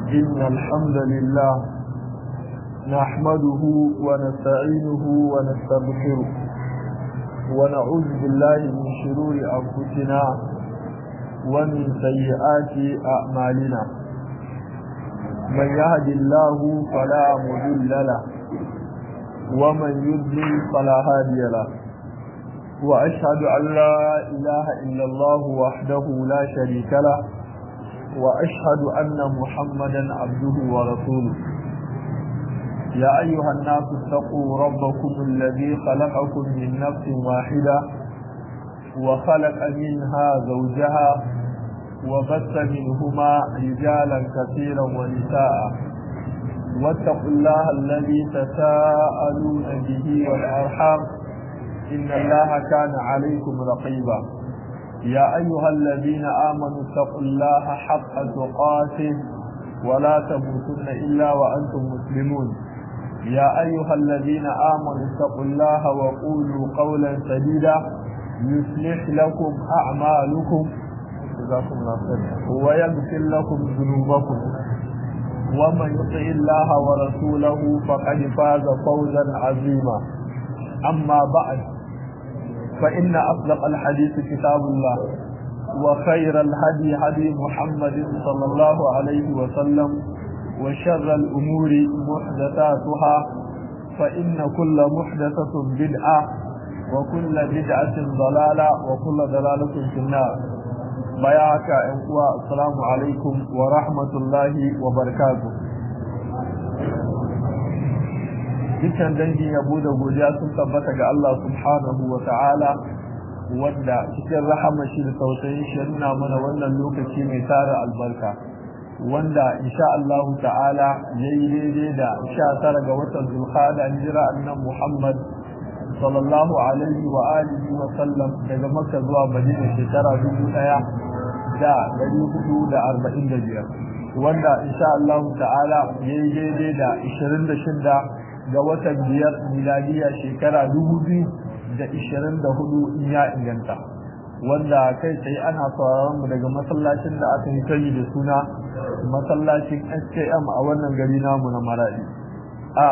إن الحمد لله نحمده ونستعينه ونستغفره ونعوذ بالله من شرور أنفسنا ومن سيئات أعمالنا من يهد الله فلا مضل له ومن يضلل فلا هادي له وأشهد أن لا إله إلا الله وحده لا شريك له وأشهد أن محمدا عبده ورسوله يا أيها الناس اتقوا ربكم الذي خلقكم من نفس واحدة وخلق منها زوجها وبث منهما رجالا كثيرا ونساء واتقوا الله الذي تساءلون به والأرحام إن الله كان عليكم رقيبا يا أيها الذين آمنوا اتقوا الله حق تقاته ولا تموتن إلا وأنتم مسلمون يا أيها الذين آمنوا اتقوا الله وقولوا قولا سديدا يصلح لكم أعمالكم ويغفر لكم ذنوبكم ومن يطع الله ورسوله فقد فاز فوزا عظيما أما بعد فإن أصدق الحديث كتاب الله وخير الهدي هدي محمد صلى الله عليه وسلم وشر الأمور محدثاتها فإن كل محدثة بدعة وكل بدعة ضلالة وكل ضلالة في النار بياك السلام عليكم ورحمة الله وبركاته dukkan dangin yabo da godiya sun tabbata ga Allah subhanahu wa ta'ala wanda cikin rahama shi da tausayin shi nuna mana wannan lokaci mai tara albarka wanda insha Allah ta'ala yayi daidai da 19 ga watan Zulqa'da hijira annabi Muhammad sallallahu alaihi wa alihi wa sallam daga Makka zuwa Madina shekara 1445 wanda insha Allah ta'ala yayi daidai da 26 ga watan biyar miladiya shekara dubu biyu da ishirin da hudu in ya inganta wanda kai tsaye ana sauraron mu daga masallacin da aka yi sani da suna masallacin SKM a wannan gari namu na Maradi a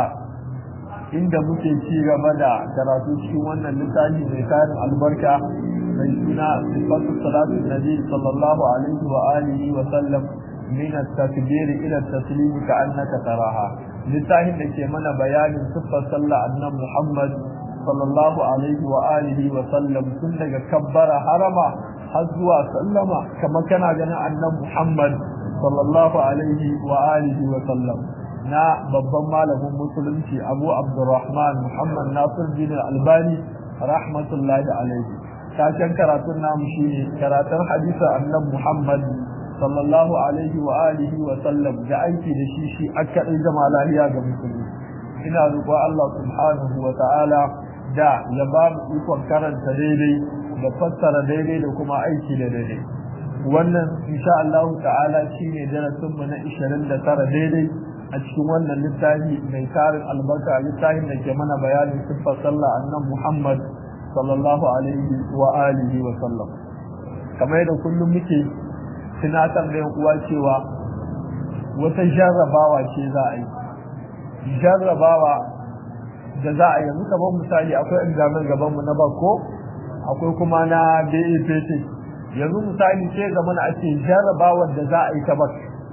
inda muke ci gaba da karatu cikin wannan littafi mai tarin albarka mai suna sifatu salatu nabi sallallahu alaihi wa alihi wa sallam min at-takbir ila at-taslim ka'annaka taraha littafin da ke mana bayanin siffar sallah annan Muhammad sallallahu alaihi wa alihi wa sallam tun daga kabbara harama har zuwa sallama kamar kana ganin annan Muhammad sallallahu alaihi wa alihi wa sallam na babban malamin musulunci Abu Abdurrahman Muhammad Nasir bin Albani rahmatullahi alaihi taken karatun namu shine karatun hadisin annan Muhammad sallallahu alaihi wa alihi wa sallam da aiki da shi shi aka dai zama lafiya ga musulmi ina roƙon Allah subhanahu wa ta'ala da ya ba mu ikon karanta daidai da fassara daidai da kuma aiki da daidai wannan insha Allah ta'ala shine darasin mu na 29 daidai a cikin wannan littafi mai tarin albarka littafin da ke mana bayanin siffar sallah annan Muhammad sallallahu alaihi wa alihi wa sallam kamar da kullum muke tunatar da uwa cewa wata jarrabawa ce za a yi jarrabawa da za a yanzu kamar misali akwai examen gaban mu na bako akwai kuma na BAPT yanzu misali ce ga mana ake jarrabawar da za a yi ta bak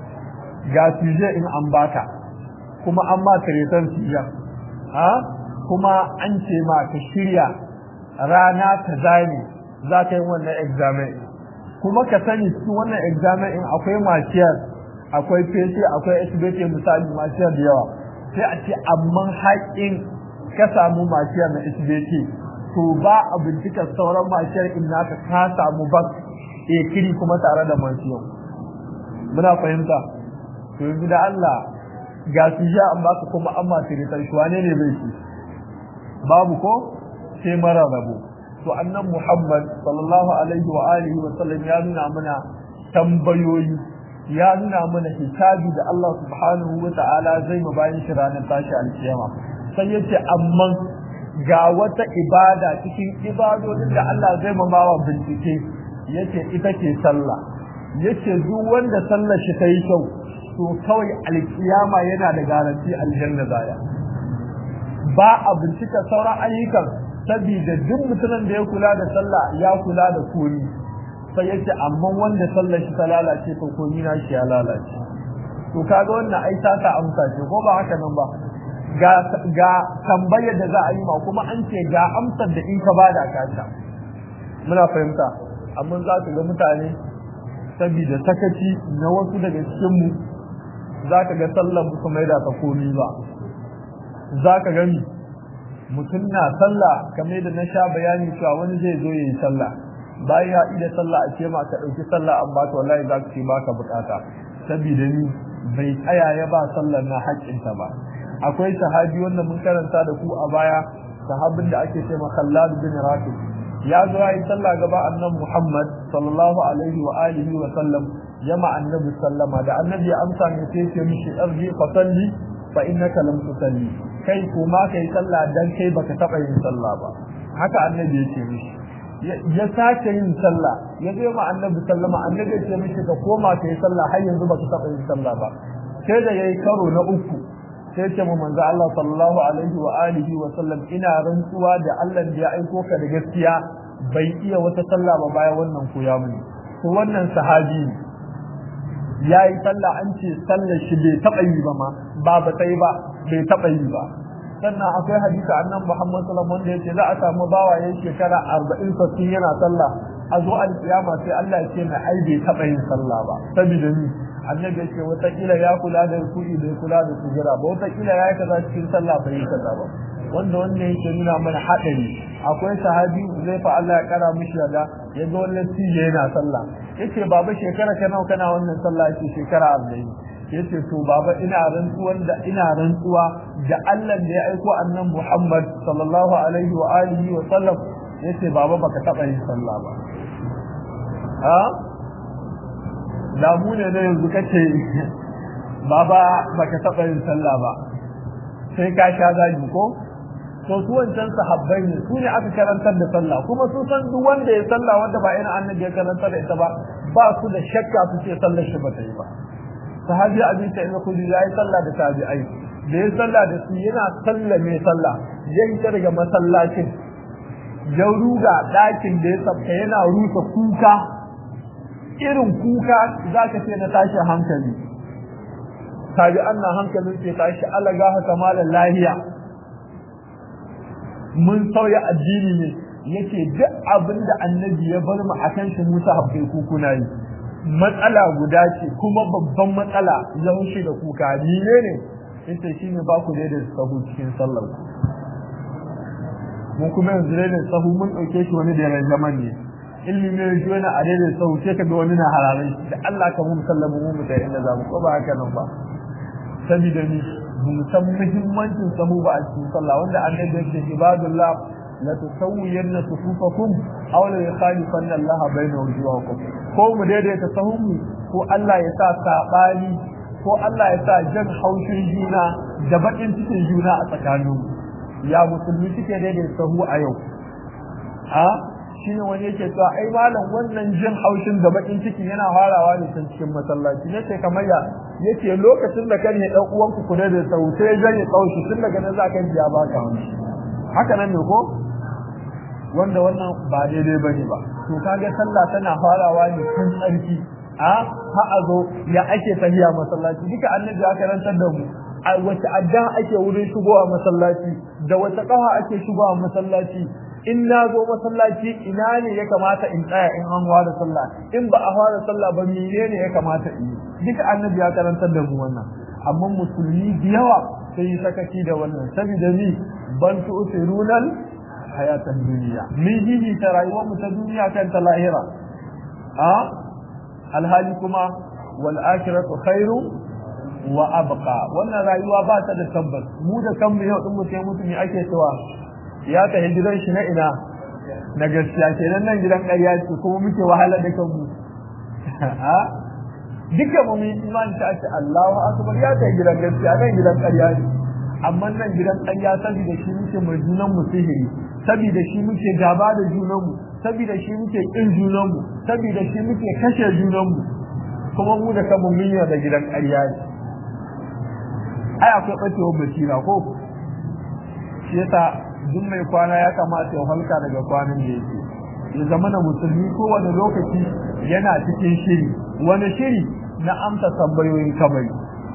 ga suje in an baka kuma an ma taretan siya ha kuma an ce ma ka shirya rana ta zane za ka yi wannan examen kuma ka sani cikin wannan examen in akwai maciyar akwai PC akwai SBT misali maciyar da yawa sai a ce amman haƙin ka samu maciyar na SBT to ba a bincika sauran maciyar in naka ka samu bak e kiri kuma tare da maciyar muna fahimta to yanzu da Allah ga su ja an baka kuma an matiritar shi wane ne bai shi babu ko sai mara rabo to annan Muhammad sallallahu alaihi wa alihi wa sallam ya nuna mana tambayoyi ya nuna mana hisabi da Allah subhanahu wa ta'ala zai mu bayan shi ranar tashi alkiyama sai yace amma ga wata ibada cikin ibadodin da Allah zai mu bawa bincike yace ita ce sallah yace duk wanda sallar shi ta yi kyau to kawai alkiyama yana da garanti aljanna zaya ba a bincika sauran ayyukan saboda duk mutumin da ya kula da sallah ya kula da komi sai yace amma wanda sallar shi ta lalace to komi na shi ya lalace to kaga wannan ai ta ta amsa ce ko ba haka nan ba ga ga tambayar da za a yi ma kuma an ce ga amsar da in ka bada ka ta muna fahimta amma za ka ga mutane saboda sakaci na wasu daga cikin mu za ka ga sallar musu mai da ta komi ba za ka gani mutum na sallah kamar da na sha bayani cewa wani zai zo ya yi sallah bayan ya ida sallah a ce ma ka ɗauki sallah an ba ka wallahi za ka ce ba ka bukata saboda ni bai tsaya ya ba sallar na haƙƙinta ba akwai sahabi wanda mun karanta da ku a baya sahabin da ake ce ma Khallad bin Rafi ya zo ya yi sallah gaba annabi Muhammad sallallahu alaihi wa alihi wa sallam jama annabi sallama da annabi ya amsa ne sai ce mishi arji fa salli fa innaka lam tusalli kai kuma kai sallah dan kai baka taba yin sallah ba haka annabi ya ce mishi ya sace yin sallah ya zo ma annabi sallama annabi ya ce mishi ka koma kai sallah har yanzu baka taba yin sallah ba sai da yayi karo na uku sai ce mu manzo Allah sallallahu alaihi wa alihi wa sallam ina rantsuwa da Allah da ya aiko ka da gaskiya bai iya wata sallah ba bayan wannan koya mini to wannan sahabi ya yi sallah an ce sallar shi bai taɓa yi ba ma ba ba sai ba bai taɓa yi ba sannan akwai hadisi annan Muhammad sallallahu alaihi wanda yace za a samu bawa yayin shekara 40 sassin yana sallah a zo alkiyama sai Allah ya ce mai ai bai taɓa yin sallah ba saboda ni annabi ya ce wata kila ya kula da ruku'i bai kula da sujira ba wata kila ya yi kaza cikin sallah bai yi kaza ba wanda wannan yake nuna mana haɗari akwai sahabi zai fa Allah ya kara mishi yada ya ga wannan tije yana sallah yace baba shekara ka nawa kana wannan sallah yace shekara 40 yace to baba ina rantsuwan da ina rantsuwa da Allah da ya aiko annan Muhammad sallallahu alaihi wa alihi wa sallam yace baba baka taba yin sallah ba ha damu ne da yanzu kace baba baka taba yin sallah ba sai ka sha zagi ko to su wancan sahabbai ne su ne aka karantar da sallah kuma su san duk wanda ya sallah wanda ba ina annabi ya karantar da ita ba ba su da shakka su ce sallar shi ba ta yi ba sahabi abin ta ina kudi ya yi sallah da tabi'ai da ya sallah da su yana sallah mai sallah ya hita daga masallacin ya ruga ɗakin da ya sabta yana rusa kuka irin kuka za ka ce na tashi hankali tabi'an na hankalin sai tashi alaga haka malam lahiya mun sauya addini ne yake duk abin da annabi ya bar mu akan shi Musa habbai kukuna yi matsala guda ce kuma babban matsala yaushe da kuka ni ne ne yace shine ba ku da sahu cikin sallar ku mun kuma yanzu da sahu mun dauke shi wani da ran zaman ne ilmi ne ji wani a daidai sahu sai ka ga wani na hararai da Allah ka mu sallamu mu mu da inda za mu ko ba haka nan ba saboda ni mun san muhimmancin sahu ba a cikin sallah wanda annabi yake ibadullah la tusawwiyanna sufufakum aw la yukhalifanna Allah bayna wujuhakum ko mu daidaita sahunmu ko Allah ya sa sabani ko Allah ya sa jan haushin juna da bakin cikin juna a tsakanin ya musulmi suke daidaita sahu a yau a shine wani yake cewa ai malam wannan jin haushin da bakin ciki yana farawa ne tun cikin masallaci ne sai kamar ya yace lokacin da kan ne dan uwanku ku da sahu sai ya janye kaushi tun daga nan za ka biya baka haka nan ne ko wanda wannan ba daidai bane ba to kage sallah tana farawa ne tun tsarki a ha a zo ya ake tahiya masallaci duka annabi ya karantar da mu a wace adda ake wurin shigowa masallaci da wace kafa ake shigowa masallaci in na zo masallaci ina ne ya kamata in tsaya in an fara sallah in ba a fara sallah ba menene ya kamata in yi duka annabi ya karantar da mu wannan amma musulmi da yawa sai yi sakaci da wannan saboda ni ban tu'sirunal hayatan duniya min hihi ta rayuwar mu ta duniya kan ta lahira a alhali kuma wal akhiratu khairu wa abqa wannan rayuwa ba ta da tabbas mu da kanmu yau din mu sai mutum ake cewa ya ta hijiran shi na ina na gaskiya kenan nan gidan ƙarya ce kuma muke wahala da kanmu a duka mu mun imani ta ce Allahu akbar ya ta gidan gaskiya nan gidan ƙarya ne amma nan gidan ƙarya saboda shi muke mai junan mu sihiri saboda shi muke gaba da junanmu saboda shi muke kin junanmu saboda shi muke kashe junanmu kuma mu da kanmu mun da gidan ƙarya ne ai akwai ɓacewar basira ko shi yasa duk mai kwana ya kamata ya halka daga kwanan da yake ya zama na musulmi kowane lokaci yana cikin shiri wani shiri na amsa tambayoyin kabari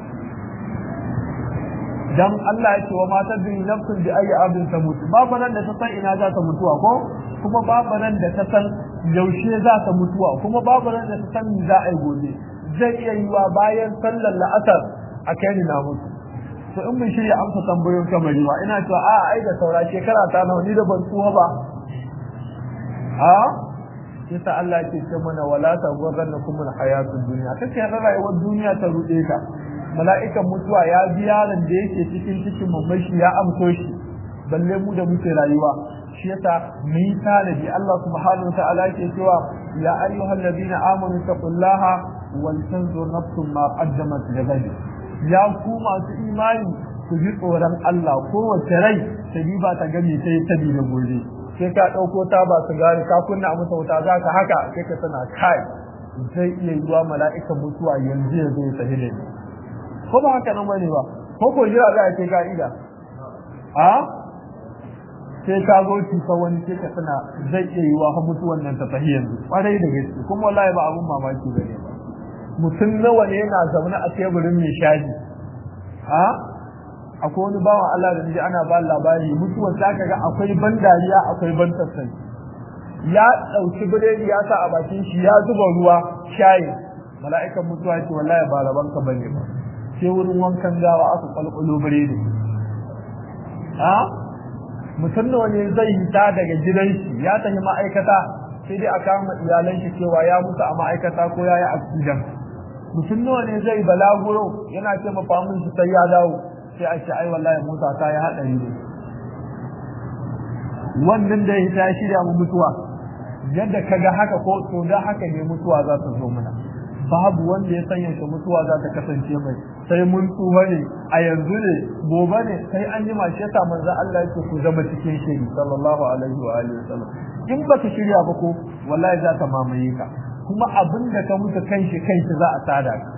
dan Allah ya ce wa matar bin nafsin bi ayi abin ta mutu babu nan da ta san ina za ta mutuwa ko kuma babu nan da ta san yaushe za ta mutuwa kuma babu nan da ta san me za a yi gobe zai iya yiwa bayan sallar la'asar a kai ni na mutu to in mun shirya amsa tambayoyin kamari ba ina cewa a ai da saura shekara ta nawa ni da ban tsuwa ba a yasa Allah ke ce mana wala ta ghurrannakum alhayatud dunya kace rayuwar duniya ta rude ka mala'ikan mutuwa ya bi yaron da yake cikin cikin mamashi ya amso shi balle mu da muke rayuwa shi yasa mu yi tanadi Allah subhanahu ta'ala yake cewa ya ayyuhal ladina amanu taqullaha wal tanzur nafsum ma qaddamat ligad ya ku masu imani ku ji tsoron Allah kowace rai ta ba ta gami sai ta bi da gobe sai ka dauko ta ba su gari ka kunna masa wuta zaka haka sai ka tana kai zai iya yiwa mala'ikan mutuwa yanzu ya zo ya tafi da ni ko ba haka nan bane ba ko ko jira za a ce ka'ida a sai ka zo cuta wani sai ka tana zai iya yi wa mutuwan nan ta tafi yanzu kwarai da gaske kuma wallahi ba abun mamaki bane ba mutum nawa ne yana zaune a teburin mai shaji a akwai wani bawan Allah da ji ana ba labari mutuwar ta kaga akwai ban dariya akwai ban tsatsai ya dauki biredi ya sa a bakin shi ya zuba ruwa shayi mala'ikan mutuwa ce wallahi ba raban ka bane ba sai wurin wankan gawa aka kwalkwalo biredi a mutum da wani zai hita daga gidan shi ya tafi ma'aikata sai dai a kama iyalan shi cewa ya mutu a ma'aikata ko ya yi accident mutum nawa ne zai balaguro yana ce ma famun shi sai ya dawo sai a ce ai wallahi mota ta yi haɗari ne wannan da ya ta shirya mu mutuwa yadda kaga haka ko to da haka ne mutuwa za ta zo mana babu wanda ya sanya shi mutuwa za ta kasance mai sai mun tsufa ne a yanzu ne gobe ne sai an yi mashi yasa manzo Allah yake ku zama cikin shiri sallallahu alaihi wa alihi wasallam in baka shirya ba ko wallahi za ta mamaye ka kuma abin da ka mutu kanshi kanshi za a tada ka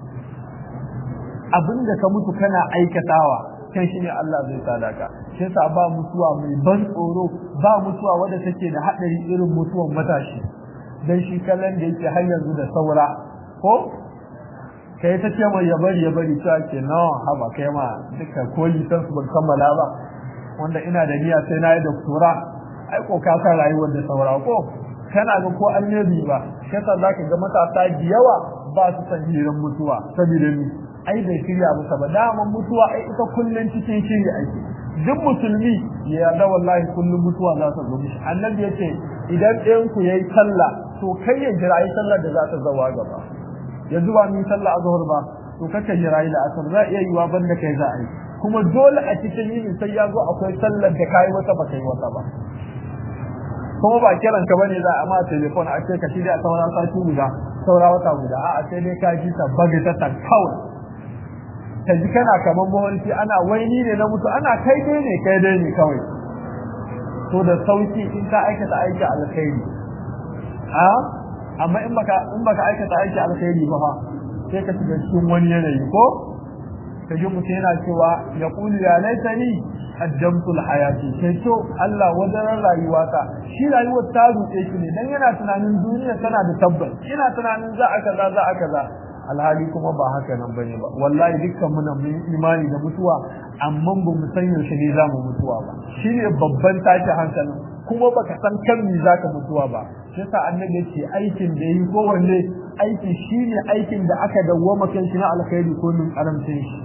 abin da ka mutu kana aikatawa kan shi ne Allah zai tada ka shi yasa ba mutuwa mai ban tsoro ba mutuwa wadda take da hadari irin mutuwan matashi dan shi kallon da yake har yanzu da saura ko kai ta ce mai ya bari ya bari ta ce no haba kai ma duka ko lisan su ban kammala ba wanda ina da niyya sai na yi doktora ai ko ka san rayuwar da saura ko kana ga ko annabi ba shi yasa zaka ga matasa da yawa ba su san hirin mutuwa saboda ni ai bai shirya musa ba daman mutuwa ai ita kullun cikin shiri ake duk musulmi ya yarda wallahi kullun mutuwa za ta zo mishi annabi yace idan ɗayan ku yayi sallah to kai ya jira yi sallar da za ta zawa gaba yanzu ba mun sallah azhar ba to kaka jira yi la'asar za iya yiwa banda kai za a yi kuma dole a cikin yini sai ya zo akwai sallar da kai wata ba kai wata ba kuma ba kiran ka bane za a ma telefon a ce ka shirya saura sati guda saura wata guda a'a sai dai ka ji ta baga ta kawai ka ji kana kamar mawarki ana waini ne na mutu ana kai dai ne kai dai ne kawai to da sauki in ka aikata aiki alkhairi a amma in baka in baka aikata aiki alkhairi ba fa sai ka shiga cikin wani yanayi ko ka ji mutum yana cewa ya kulu ya laitani qaddamtu alhayati sai to Allah wajen rayuwata shi rayuwar ta rutse shi ne dan yana tunanin duniya tana da tabbas yana tunanin za a kaza za a kaza alhali kuma ba haka nan bane ba wallahi dukkan mu mun imani da mutuwa amma ba mu san yaushe ne za mu mutuwa ba shine babban tashi hankalin kuma baka san kan me zaka mutuwa ba shi yasa annabi yace aikin da yi kowanne aiki shine aikin da aka dawwama kan shi na alkhairi ko min karamcin shi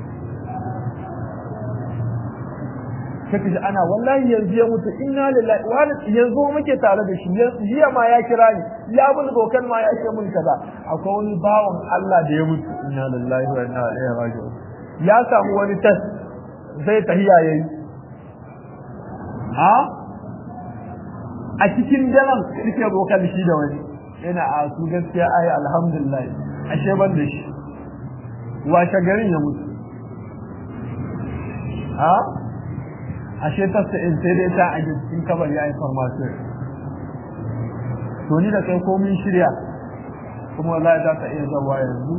kake ji ana wallahi yanzu ya mutu inna lillahi wa yanzu muke tare da shi jiya ma ya kira ni ya mun bokan ma ya ce mun kaza akwai wani bawan Allah da ya mutu inna lillahi wa inna ilaihi raji'un ya samu wani test zai tahiya yayi ha a cikin daren suke bokan shi da wani yana a su gaskiya ai alhamdulillah ashe ban da shi washe garin ya mutu ha ashe tasta in sai dai ta a cikin kabar ya yi farmasiyo to ni da kai komin shirya kuma wallahi za ta iya zawa yanzu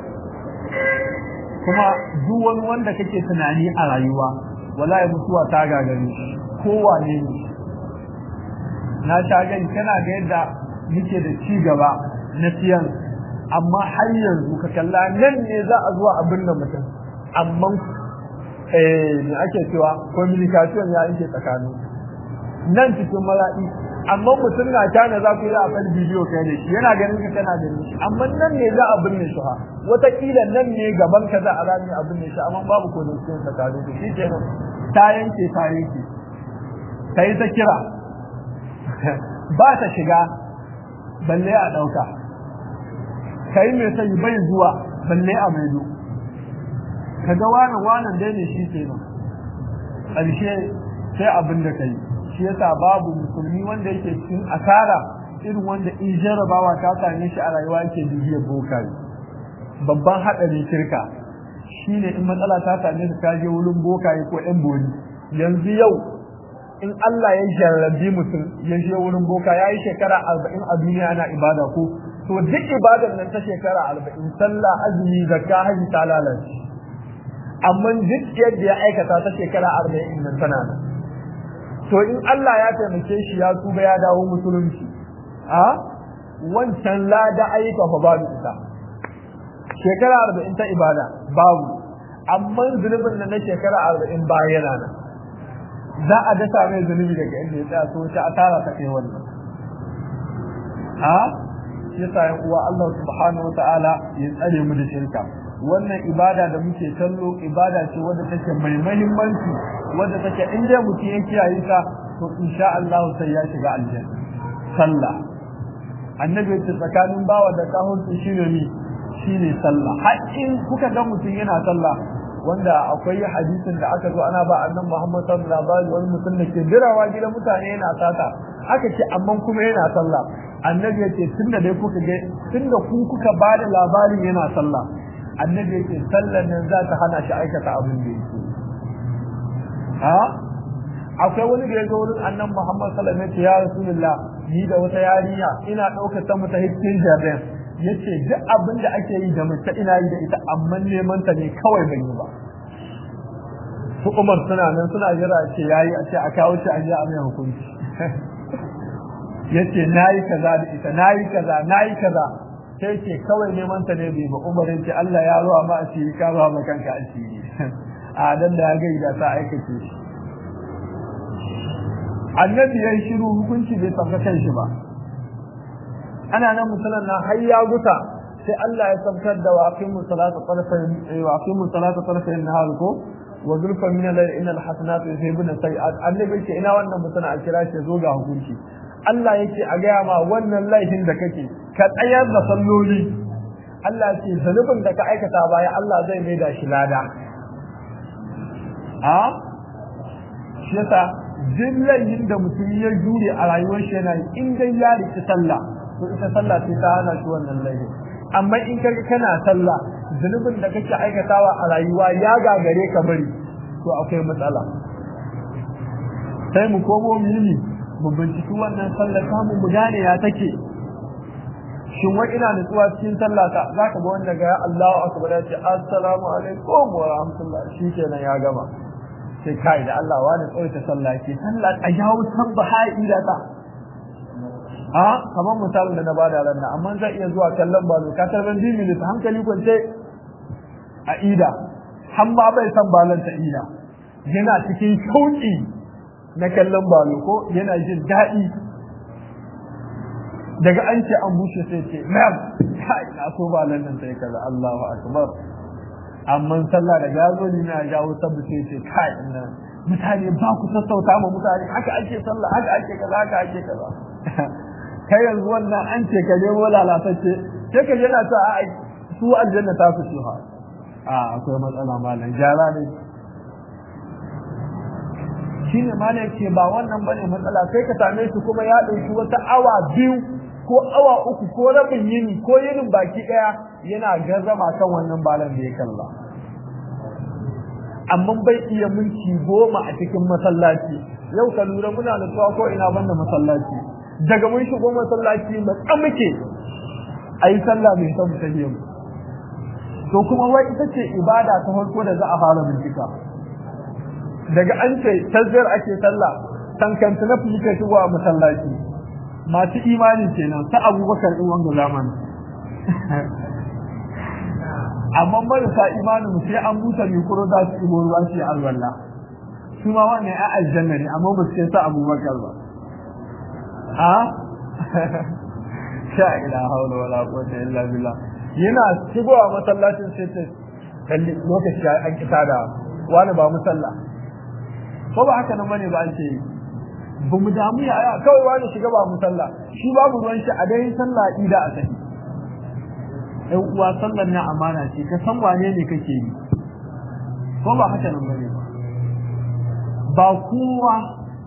kuma duk wani wanda kake tunani a rayuwa wallahi mutuwa ta gagare shi kowane ne na sha gani kana ga yadda muke da ci gaba na siyan amma har yanzu ka kalla nan ne za a zuwa abin da mutum amma eh me ake cewa communication ya yake tsakanin nan cikin mala'i amma mutum na tana za ku yi a kan bidiyo kai da shi yana ganin ka kana ganin shi amma nan ne za a binne shi ha wataƙila nan ne gaban ka za a rami a binne shi amma babu connection tsakanin ku shi kenan ta yanke ta yanke ta yi ta kira ba ta shiga balle a ɗauka kai mai sai bai zuwa balle a maido kaga wani wanan dai ne shi kenan ƙarshe sai abin da kai shi yasa babu musulmi wanda yake cikin asara irin wanda in jarabawa ta same shi a rayuwa yake bibiyar bokaye babban haɗarin shirka shine in matsala ta same ka je wurin bokaye ko ɗan bori yanzu yau in Allah ya jarrabi mutum ya je wurin boka ya yi shekara arba'in a duniya ana ibada ko to duk ibadar nan ta shekara arba'in sallah azumi zakka haji ta lalace amma duk yadda ya aikata ta shekara arba'in nan tana nan to in Allah ya taimake shi ya tuba ya dawo musulunci a wancan lada ayyuka fa babu ita shekara arba'in ta ibada babu amma zunubin nan na shekara arba'in ba yana nan za a dasa mai zunubi daga inda ya tsaya so ta asara ta kai wannan a yasa yan uwa Allah subhanahu wataala ya tsare mu da shirka wannan ibada da muke kallo ibada ce wadda take mai muhimmanci wadda take in dai mutum ya kiyaye ta to insha Allah sai ya shiga aljanna sallah annabi ya tsakanin bawa da kahunci shine ni shine sallah har in kuka ga mutum yana sallah wanda akwai hadisin da aka zo ana ba annan Muhammad sallallahu alaihi wasallam wani mutum da ke birawa gidan mutane yana sata aka ce amma kuma yana sallah annabi ya ce tunda dai kuka ga tunda ku kuka ba da labarin yana sallah annabi ya ce sallan nan za ta hana shi aikata abin da yake ha akwai wani da ya zo wurin annan Muhammad sallallahu alaihi wasallam ya rasulullah ni da wata yarinya ina ɗaukar ta mu ta hikin jabin yace duk abin da ake yi da mace ina yi da ita amma neman ta ne kawai ban yi ba su Umar suna nan suna jira ce yayi a ce a kawo shi a ji a mai hukunci yace nayi kaza da ita nayi kaza nayi kaza sai ce kawai neman ta ne bai ba Umar yace Allah ya ruwa ma asiri ka ruwa ma kanka asiri a dan da ya ga da sa aikace shi annabi yayi shiru hukunci bai saka kan shi ba ana nan musulun na har ya guta sai Allah ya sabtar da waqimu salata tarfayn waqimu salata tarfayn nahar ko wa zulfa min al-layl inna al-hasanatu yuzhibuna sayi'at annabi ce ina wannan mutum a kira shi zo ga hukunci Allah yake a gaya ma wannan laifin da kake ka tsayar da salloli Allah ce zunubin da ka aikata baya Allah zai mai da shi lada a shi yasa jillayin da mutum ya jure a rayuwar shi yana in dai ya riki sallah to ita sallah sai ta hana shi wannan laifin amma in kaga kana sallah zunubin da kake aikatawa a rayuwa ya gagare ka bari to akwai matsala sai mu komo mini mu binciki wannan sallah samu mu gane ya take shin wai ina nutsuwa cikin sallah ta zaka ga wanda ga Allahu akbar ya ce assalamu alaikum wa rahmatullah shikenan ya gama sai kai da Allah wani tsawaita sallah ke sallah a jawo sabbaha ila ta a kamar misalin da na bada ran nan amma zai iya zuwa kallon balo ka tarban bi minutes hankali kwance a ida har ma bai san balon ta ida yana cikin shauki na kallon balo ko yana jin daɗi daga an ce an bushe sai ce ma'am kai na so balon nan sai kaza Allahu akbar amma sallah da gazo ni na jawo sabbi sai ce kai nan mutane ba ku sassauta ma mutane haka ake sallah haka ake kaza haka ake kaza kai yanzu wannan an ce ka nemo lalatacce sai ka yana ta a su aljanna ta fi ha a akwai matsala malam jara ne shine malam ce ba wannan bane matsala sai ka same shi kuma ya ɗauki wata awa biyu ko awa uku ko rabin yini ko yinin baki ɗaya yana gazama kan wannan balan da ya kalla amma bai iya minti goma a cikin masallaci yau ka lura muna nutsuwa ko ina banda masallaci daga mun shigo masallaci matsa muke ai sallah mai son tahiyya to kuma wai ita ce ibada ta farko da za a fara bincika daga an ce tazzar ake sallah tankanta na fi kai shigo a masallaci masu imani kenan ta abubakar din wanga zamani amma marasa imanin mu sai an buta mai kuro za su ibo ruwa shi alwala su ma wannan ya aljanna ne amma ba su kai sa abubakar ba a sha ila haula wala quwwata illa billah yana shigowa masallacin sai ta kalli lokaci an kita da wani ba musalla ko ba haka nan bane ba an ce ba mu damu ya kawai wani shiga ba musalla shi babu ruwan shi a dai sallah ida a tafi ɗan uwa sallar na amana ce ka san wane ne kake yi ko ba haka nan bane ba kowa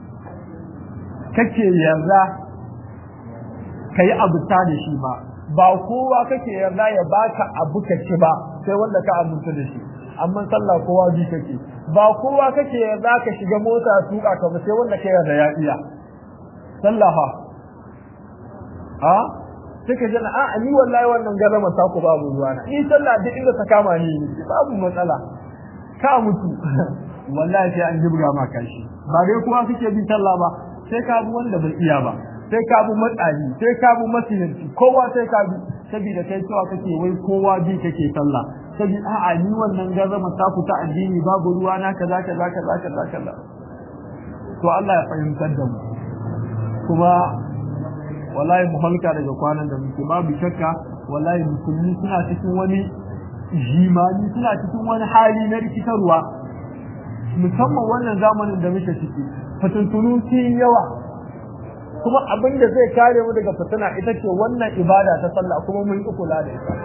kake yarda ka yi abu ta da shi ba ba kowa kake yarda ya baka abu ka ci ba sai wanda ka aminta da shi amma sallah kowa bi kake ba kowa kake yarda ka shiga mota tuka ka ba sai wanda ka yarda ya iya sallah fa a suka jana a ni wallahi wannan garama ta ku babu ruwa na ni sallah duk inda ta kama ni babu matsala ka mutu wallahi sai an jibga ma kashi ba dai kowa kake bin sallah ba sai ka bi wanda bai iya ba sai ka bi matsali sai ka bi masinanci kowa sai ka bi saboda kai cewa kake wai kowa bi kake sallah saboda a'a ni wannan garama ta ku ta addini babu ruwa na kaza kaza kaza kaza kaza to Allah ya fahimtar da mu kuma wallahi mu halka daga kwanan da muke babu shakka wallahi musulmi suna cikin wani jimani suna cikin wani hali na rikitarwa musamman wannan zamanin da muke ciki fitintunu sun yawa kuma abin da zai kare mu daga fitina ita ce wannan ibada ta sallah kuma mun yi kula da ita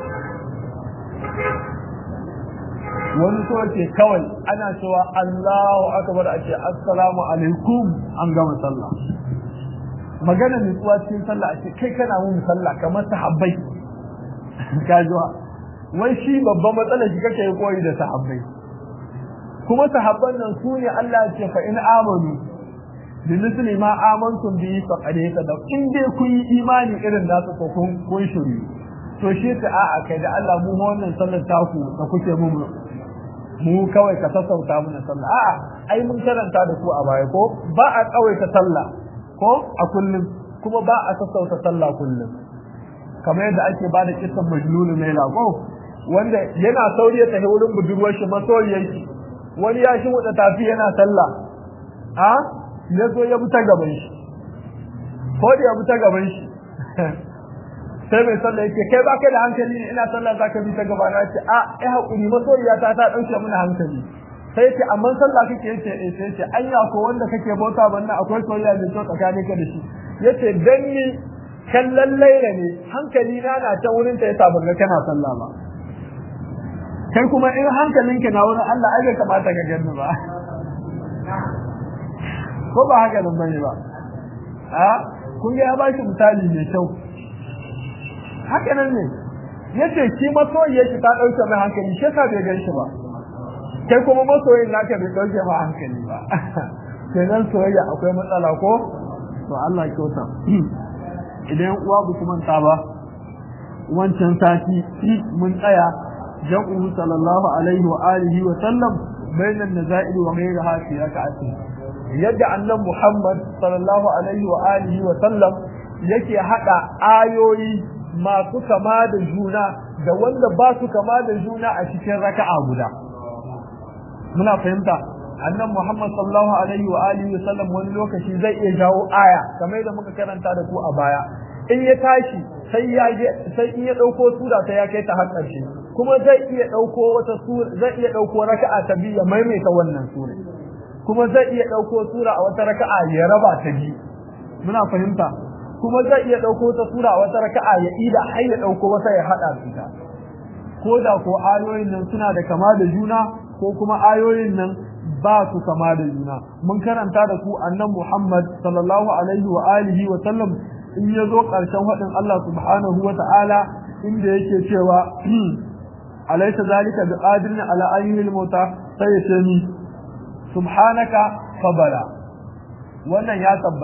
wani so ce kawai ana cewa Allahu akbar a ce assalamu alaikum an gama sallah magana nutsuwa cikin sallah a ce kai kana mun sallah kamar sahabbai kajuwa wai shi babban matsalar shi kake yi koyi da sahabbai kuma sahabban nan su ne Allah ya ce fa in amanu bi misli ma amantum bi fa qad da in dai kun yi imani irin nasu ko kun kun shiri to shi ta a'a kai da Allah mu wannan sallar taku da kuke mu mu kawai ka sassauta mana sallah a'a ai mun karanta da ku a baya ko ba a kawai ta sallah ko a kullum kuma ba a sassauta sallah kullum kamar yadda ake ba da kisan majnunu mai lago wanda yana sauri ya tafi wurin budurwar shi masoyiyar shi wani ya shi wuta tafi yana sallah a ya zo ya buta gaban shi ko da ya buta gaban shi sai mai sallah yake kai baka da hankali ne ina sallah zaka bi ta gaba na ce a ai hakuri masoyiya ta ta dauke mana hankali sai ce amma sallah kake yace eh sai ce anya ko wanda kake bauta banna akwai soyayya mai kyau tsakanin ka da shi yace dan ni kallon laila ne hankali na na ta wurin ta yasa ban ga kana sallah ba kai kuma in hankalinka na wurin Allah ai bai kamata ka gani ba ko ba haka nan bane ba a kun ga ya ba shi misali mai kyau haka nan ne yace shi masoyiyar shi ta dauke mai hankali shi yasa bai gan shi ba kai kuma masoyin naka bai dauke ma hankali ba kenan soyayya akwai matsala ko to Allah kyauta idan uwa ba kuma ta ba wancan sati mun tsaya jam'u sallallahu alaihi wa alihi wa sallam bainan nazail wa ghayriha fi rak'ati yadda annan Muhammad sallallahu alaihi wa alihi wa sallam yake hada ayoyi masu kama da juna da wanda ba su kama da juna a cikin raka'a guda muna fahimta annan Muhammad sallallahu alaihi wa alihi wa sallam wani lokaci zai iya jawo aya kamar yadda muka karanta da ku a baya in ya tashi sai ya sai in ya dauko sura ta ya kai ta har ƙarshe kuma zai iya dauko wata sura zai iya dauko raka'a ta biyu ya maimaita wannan sura kuma zai iya dauko sura a wata raka'a ya raba ta biyu muna fahimta kuma zai iya dauko wata sura a wata raka'a ya ida har ya dauko wata ya hada su ta ko da ko ayoyin nan suna da kama da juna ko kuma ayoyin nan ba su kama da juna mun karanta da ku annan Muhammad sallallahu alaihi wa alihi wa sallam in ya zo ƙarshen faɗin Allah subhanahu wa ta'ala inda yake cewa alaisa zalika bi qadirin ala ayyil mauta sai ya ce ni subhanaka fabala wannan ya tabbata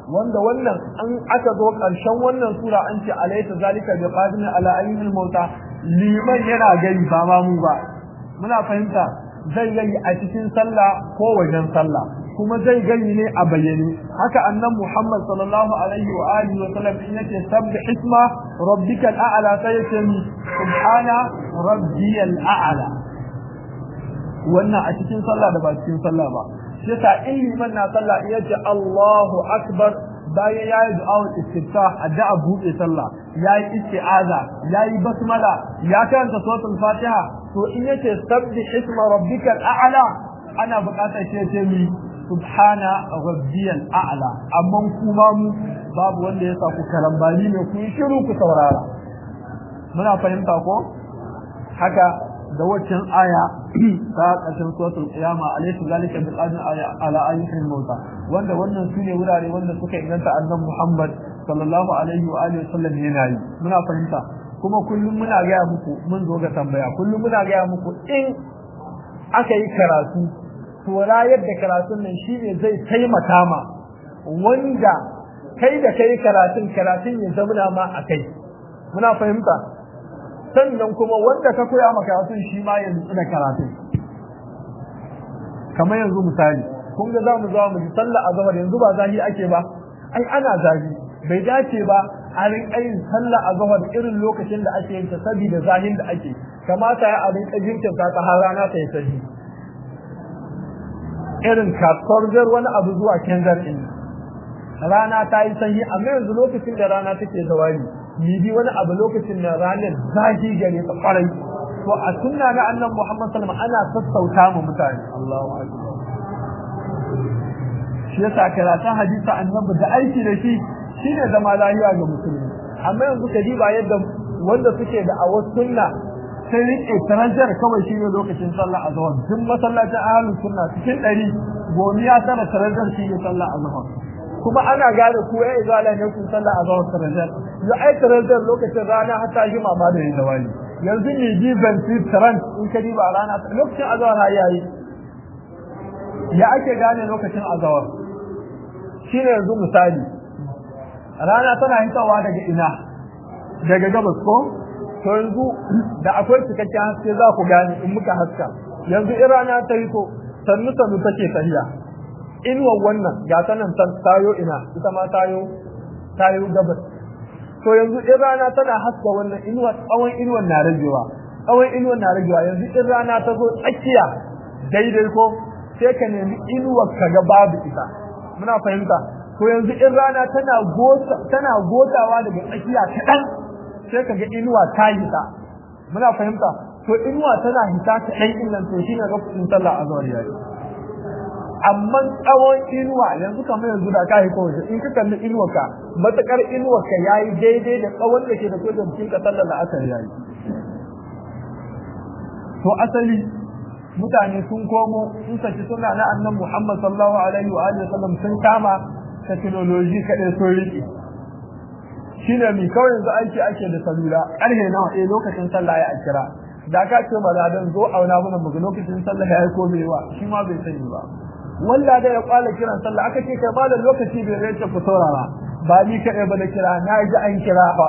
wanda wannan an aka zo ƙarshen wannan sura an ce alaysa zalika bi qadirin ala ayyil mauta liman yana gani ba ma mu ba muna fahimta zai gani a cikin sallah ko wajen sallah kuma zai gani ne a bayyane haka annan Muhammad sallallahu alaihi wa alihi wa sallam in yake sabbi isma rabbikal a'la sai yake ni subhana rabbiyal a'la wannan a cikin sallah da ba cikin sallah ba shi yasa in liman na sallah iya ce Allahu akbar bayan yayi du'a'ul istiftah addu'a buɗe sallah yayi isti'aza yayi basmala ya karanta suratul fatiha to in yace sabbi isma rabbikal a'la ana buƙatar shi ce mi subhana rabbiyal a'la amma kuma mu babu wanda ya sa ku karambani ne ku yi shiru ku saurara muna fahimta ko haka da waccan aya ta ƙarshen suratul qiyama alayhi zalika bil adna ala ayyin mauta wanda wannan sune wurare wanda suka inganta annabi Muhammad sallallahu alaihi wa alihi wasallam yana yi muna fahimta kuma kullum muna ga muku mun zo ga tambaya kullum muna ga muku in aka yi karatu to rayar da karatun nan shine zai taimaka ma wanda kai da kai karatun karatun ya zama ma a kai muna fahimta sannan kuma wanda ka koya maka karatun shi ma yanzu ina karatun kamar yanzu misali kun ga zamu zo mu ji sallah azhar yanzu ba zahi ake ba ai ana zahi bai dace ba a rinka yin sallah azhar irin lokacin da ake yin ta saboda zahin da ake kamata ya a rinka jinkirta ta har rana ta yi sahi irin kasuwar wani abu zuwa kenzar din rana ta yi sanyi amma yanzu lokacin da rana take zawali bibi wani abu lokacin da ranar zafi gare ta kwarai to a sunna na annan Muhammad sallallahu ana sassauta mu mutane Allahu akbar shi yasa karatun hadisi annabi da aiki da shi shine zama lafiya ga musulmi amma yanzu ka diba yadda wanda suke da a wasu sunna sai rike tarajar kawai shi ne lokacin sallah azhar duk masallacin ahlus sunna cikin ɗari gomiya tara tarajar shi ne sallah azhar kuma ana gane ku ya izala ne ku sallah azhar tarajar ya ai tarajar lokacin rana hatta shi ma ba da yin zawali yanzu ne ji zanti taran in ka diba rana lokacin azhar ha yayi ya ake gane lokacin azhar shine yanzu misali rana tana hitawa daga ina daga gabas ko to yanzu da akwai cikakken haske za ku gane in muka haska yanzu in rana ta hito sannu sannu take tafiya inuwar wannan ga ta nan tayo ina ita ma tayo tayo gabas to yanzu in rana tana haska wannan inuwa tsawon inuwar na ragewa tsawon inuwar na ragewa yanzu in rana ta zo tsakiya daidai ko sai ka nemi inuwar ka ga babu ita muna fahimta to yanzu in rana tana gota tana gotawa daga tsakiya kaɗan sai ka ga inuwa ta hita muna fahimta to inuwa tana hita kaɗan in nan to shine lokacin sallah azhar yayi amma tsawon inuwa yanzu kamar yanzu da ka haiko waje in ka kalli inuwarka matakar inuwarka yayi daidai da tsawon da ke da ko jikin ka sallar da asar yayi to asali mutane sun komo sun saki suna na annan Muhammad sallallahu alaihi wa alihi wasallam sun kama technology kadai sun riƙe shine mi kawai yanzu aiki ake da salula ƙarfe nawa eh lokacin sallah ya kira da ka ce maladan zo auna mana mu lokacin sallah ya yi ko bai wa shi ma bai sani ba walla da ya kwala kiran sallah aka ce kai malam lokaci bai zai ce ku saurara ba ni kaɗai ba da kira na ji an kira fa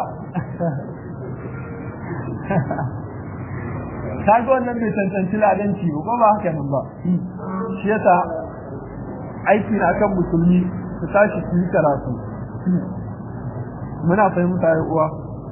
ka ga wannan bai cancanci ladanci ba ba haka nan ba shi yasa aiki na kan musulmi su tashi su yi karatu muna fahimta ya uwa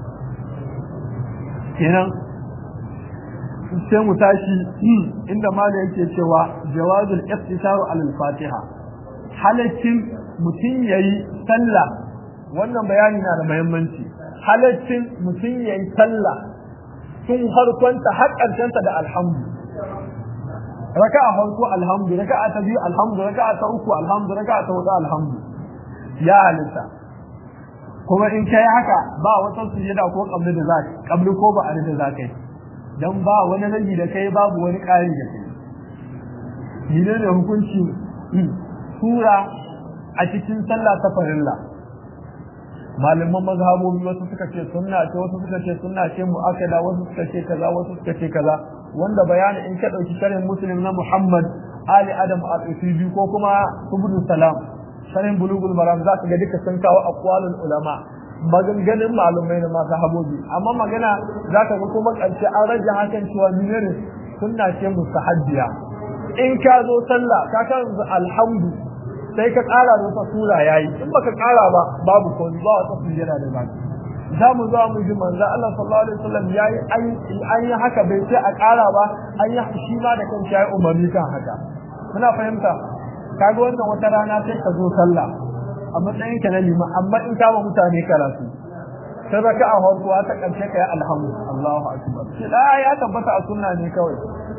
kenan sai mu tashi inda malam yake cewa jawazul iftisaru alal fatiha halaccin mutum yayi sallah wannan bayani na da muhimmanci halaccin mutum yayi sallah tun harkonta har ƙarshenta da alhamdu raka'a farko alhamdu raka'a ta biyu alhamdu raka'a ta uku alhamdu raka'a ta hudu alhamdu ya halitta kuma in kai haka ba wata sujada ko kabli da za kabli ko ba a da za kai dan ba wani ragi da kai babu wani ƙari da kai ne ne hukunci sura a cikin sallah ta farilla malaman mazhabobi wasu suka ce sunna ce wasu suka ce sunna ce mu'akkada wasu suka ce kaza wasu suka ce kaza wanda bayani in ka dauki sharhin muslim na Muhammad Ali Adam al-Usubi ko kuma Ibn Salam sanin bulugul maram za ka ga duka sun kawo aqwalul ulama maganganun malumai na masu habobi amma magana za ka ga kuma ƙarshe an rage hakan cewa minere sunna ce mustahabbiya in ka zo sallah ka kan alhamdu sai ka ƙara da wata sura yayi in baka ƙara ba babu ko ba wata sujjada da baki za mu zo mu ji manzo Allah sallallahu alaihi wasallam yayi an yi haka bai sai a ƙara ba an yi shi ma da kanshi yayi umarni kan haka muna fahimta kaga wannan wata rana sai ka zo sallah a matsayin ka na liman amma in kama mutane karatu sai raka a farko ta karshe kai alhamdu Allahu akbar shi da ya tabbata a sunna ne kawai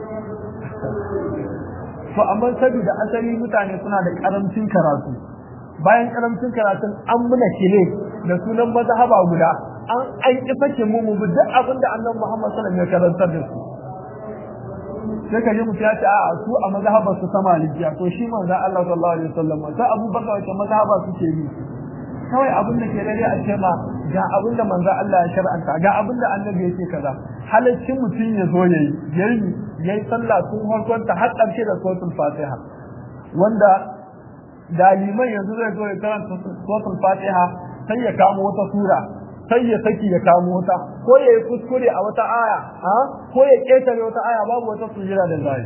to amma saboda asali mutane suna da karamcin karatu bayan karamcin karatun an muna kile da sunan mazhaba guda an an ifake mu mu bi duk abin da Annabi Muhammad sallallahu alaihi wasallam ya karantar da su sai ka ji mutum ya ce a su a mazhabar su ta malikiya to shi manzon Allah sallallahu alaihi wasallam sai Abu Bakar wace mazhaba suke yi kawai abin da ke dare a ce ma ga abin da manzon Allah ya shar'anta ga abin da annabi yake kaza halaccin mutum ya zo yayi yayi yayi sallah tun farkon ta har ƙarshe da suratul Fatiha wanda daliman yanzu zai zo ya karanta suratul Fatiha sai ya kamo wata sura sai ya saki ya kamo wata ko ya yi kuskure a wata aya ha ko ya ketare wata aya babu wata sujira da zai